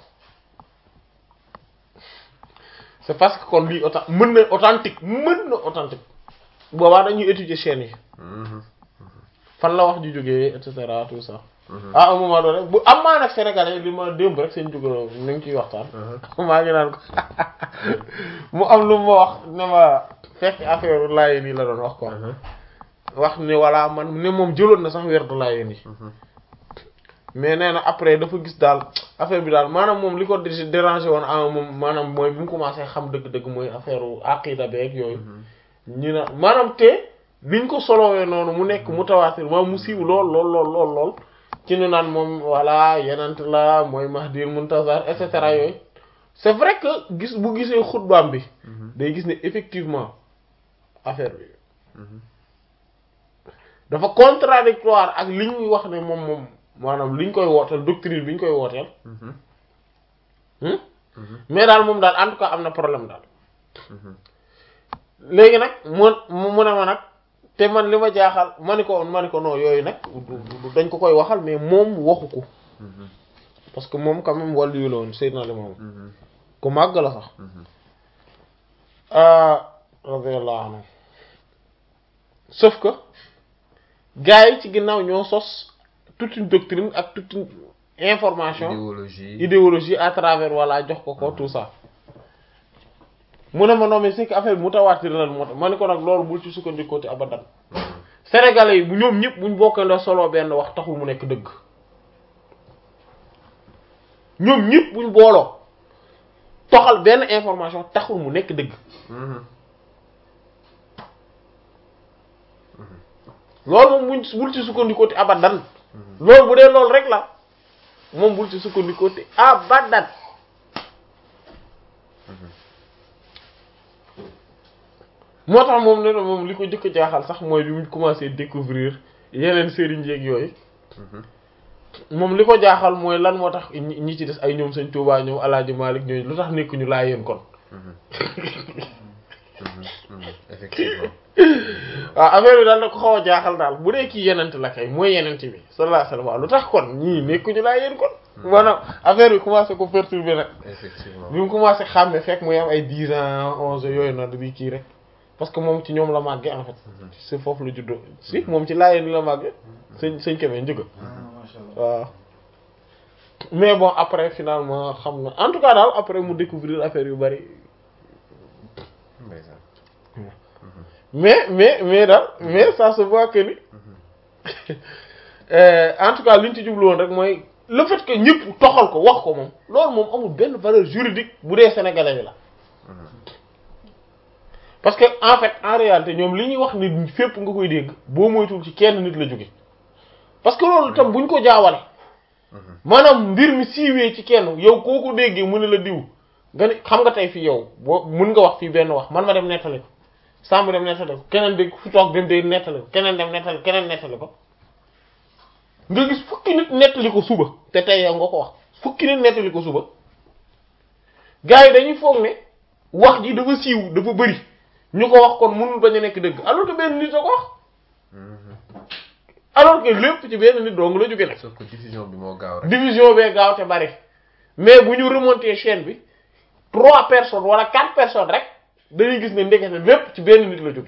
c'est parce que kon lii autant mën na authentique mën na authentique boobaa dañuy étudier chaîne yi Mhm. fan la wax ji jógee et cetera tout ça Mhm. ah un moment donné bu am maa nag sénégalais li ma démb rek seen jógalo ni ngi ciy waxtaan Mhm. maa ngi naan ko mu am lu ma wax ne ma fekk affaire laayeen yi la doon wax quoi Mhm. wax ne voilà man ne moom jëloon na sax werdu laayeen yi Mhm. mais nee na après dafa gis daal affaire bi daal maanaam moom li ko dé- dérangé woon ah moom maanaam mooy bi mu commencé xam dëgg-dëgg mooy affaire aqida beeg yooyu ñu na maanaam te niñ ko solowee noonu mu nekk mutawaatir moom mu siiw lool lool lool lool lool ci ñu naan moom voilà yenent la mooy mahdir muntazar et cetera yooyu c'est vrai que gis bu gisee xutbaam bi Mhm. day gis ne effectivement affaire bi Mhm. dafa contradictoire ak li ñuy wax ne moom moom maanaam li ñu koy wooteel doctrine bi ñu koy wooteel Mhm. hmm? Mhm. mais daal moom daal en tout cas am na problème daal Mhm. léegi nag mu mu ne ma nag te man li ma jaaxal ma ni ko ma ni ko non yooyu nag du- du- dañ ko koy waxal mais moom waxu ko Mhm. parce que moom quand même wàllu yu la woon Seydina Limaamu Mhm. ku màgg la sax Mhm. ah radiyallahu anhu sauf que gars yi ci ginnaaw ñoo sos toute une doctrine ak toute une information idéologie idéologie à travers voilà jox ko ko tout ça mu ne ma non mais c'est que affaire bi mutawaatir lan moo tax ma ne ko nag loolu bul ci sukkandikoo te abadan sénégalais yi bu ñoom ñëpp buñ bokkandoo solo benn wax taxul mu nekk dëgg ñoom ñëpp buñ booloo toxal benn information taxul mu nekk dëgg Mhm. loolu moom buñ bul ci sukkandikoo te abadan loolu bu dee loolu rek la moom bul ci sukkandikoo te abadan moo tax moom ne na moom li ko jëkk jaaxal sax mooy bi mu commencé découvrir yeneen sëriñ yeeg yooyu Mhm. moom li ko jaaxal mooy lan moo tax ñi ñi ci des ay ñoom sëñ Tuubaa ñoom Alaaji Maalik ñooñu lu tax nekkuñu laa yéen kon Mhm. Mhm. Mhm. effectivement waaw affaire bi daal da ko xaw a jaaxal daal bu dee kii yenent la kay mooy yenent bi sallallahu alayhi wasallam waaw lu tax kon ñii nekkuñu laa yéen kon maanaam affaire bi commencé ko perturber nag effectivement bi mu commencé xàmme fekk muy am ay dix ans onze yooyu noonu bi kii rek parce que moom ci ñoom la màggee en fait si foofu la juddoo si moom ci laayeen la màggee sëñ sëñ Kébé njëga macha allah waaw mais bon après finalement xam na en tout cas daal après mu découvrir affaire yu bari ndeysaan mais mais mais daal mais ça se voit que ni euh, en tout cas li ñu ci jublu woon rek mooy le fait que ñëpp toxal ko wax ko moom loolu moom amul benn valeur juridique bu dee sénégalais bi la parce que en fait en réalité ñoom li ñuy wax ni fépp nga koy dégg boo moytuwul ci kenn nit la jóge parce que loolu tam buñ ko jaawale maanaam mbir mi siiwee ci kenn yow koo ko déggee mu ne la diw nga ne xam nga tey fii yow boo mun nga wax fii benn wax man ma dem nettali ko sàmm dem nettali ko keneen dégg fu toog dem day nettali ko keneen dem nettali keneen nettali ko nga gis fukki nit nettali ko suba te tey yow nga ko wax fukki nit nettali ko suba gars yi dañuy foog ne wax ji dafa siiw dafa bëri ñu ko wax kon mënul bañ a nekk dëgg alors que benn nit a ko wax alors que lépp ci benn nit dong la jóge nag sauf que diffusion bi moo gaaw rek division bee gaaw te bari mais bu ñu remonter chaîne bi trois personnes wala quatre personnes rek dañuy gis ne ndekete lépp ci benn nit la jóge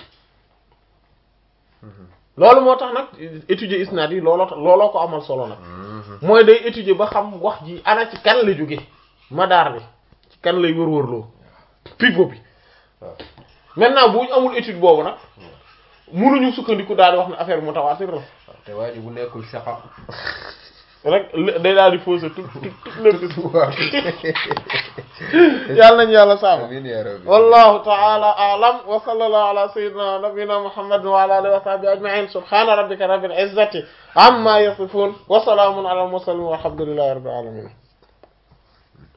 loolu moo tax nag étudier isnaad yi looloo tax looloo ko amal solo nag mooy day étudier ba xam wax ji ana ci kan la jóge madaar bi ci kan lay wër-wërloo pivot bi waaw maintenant bu ñu amul étude boobu nag mënuñu sukkandiku daal di wax ne affaire bi mutawaatir la waaw te waa ji bu nekkul saxa rek day daal di fausser tout tout tout lépp waaw yàlla nañu yàlla sàmm amiin yaa rabbi wallahu ta'ala a'lam wa sallallahu ala sayyidina wa nabiyyina muhammadin wa ala alihi wa sahbihi ajma'in subhana rabbika rabbil izzati amma yasifun wa salamun ala al mursalin walhamdulillahi rabbil alamin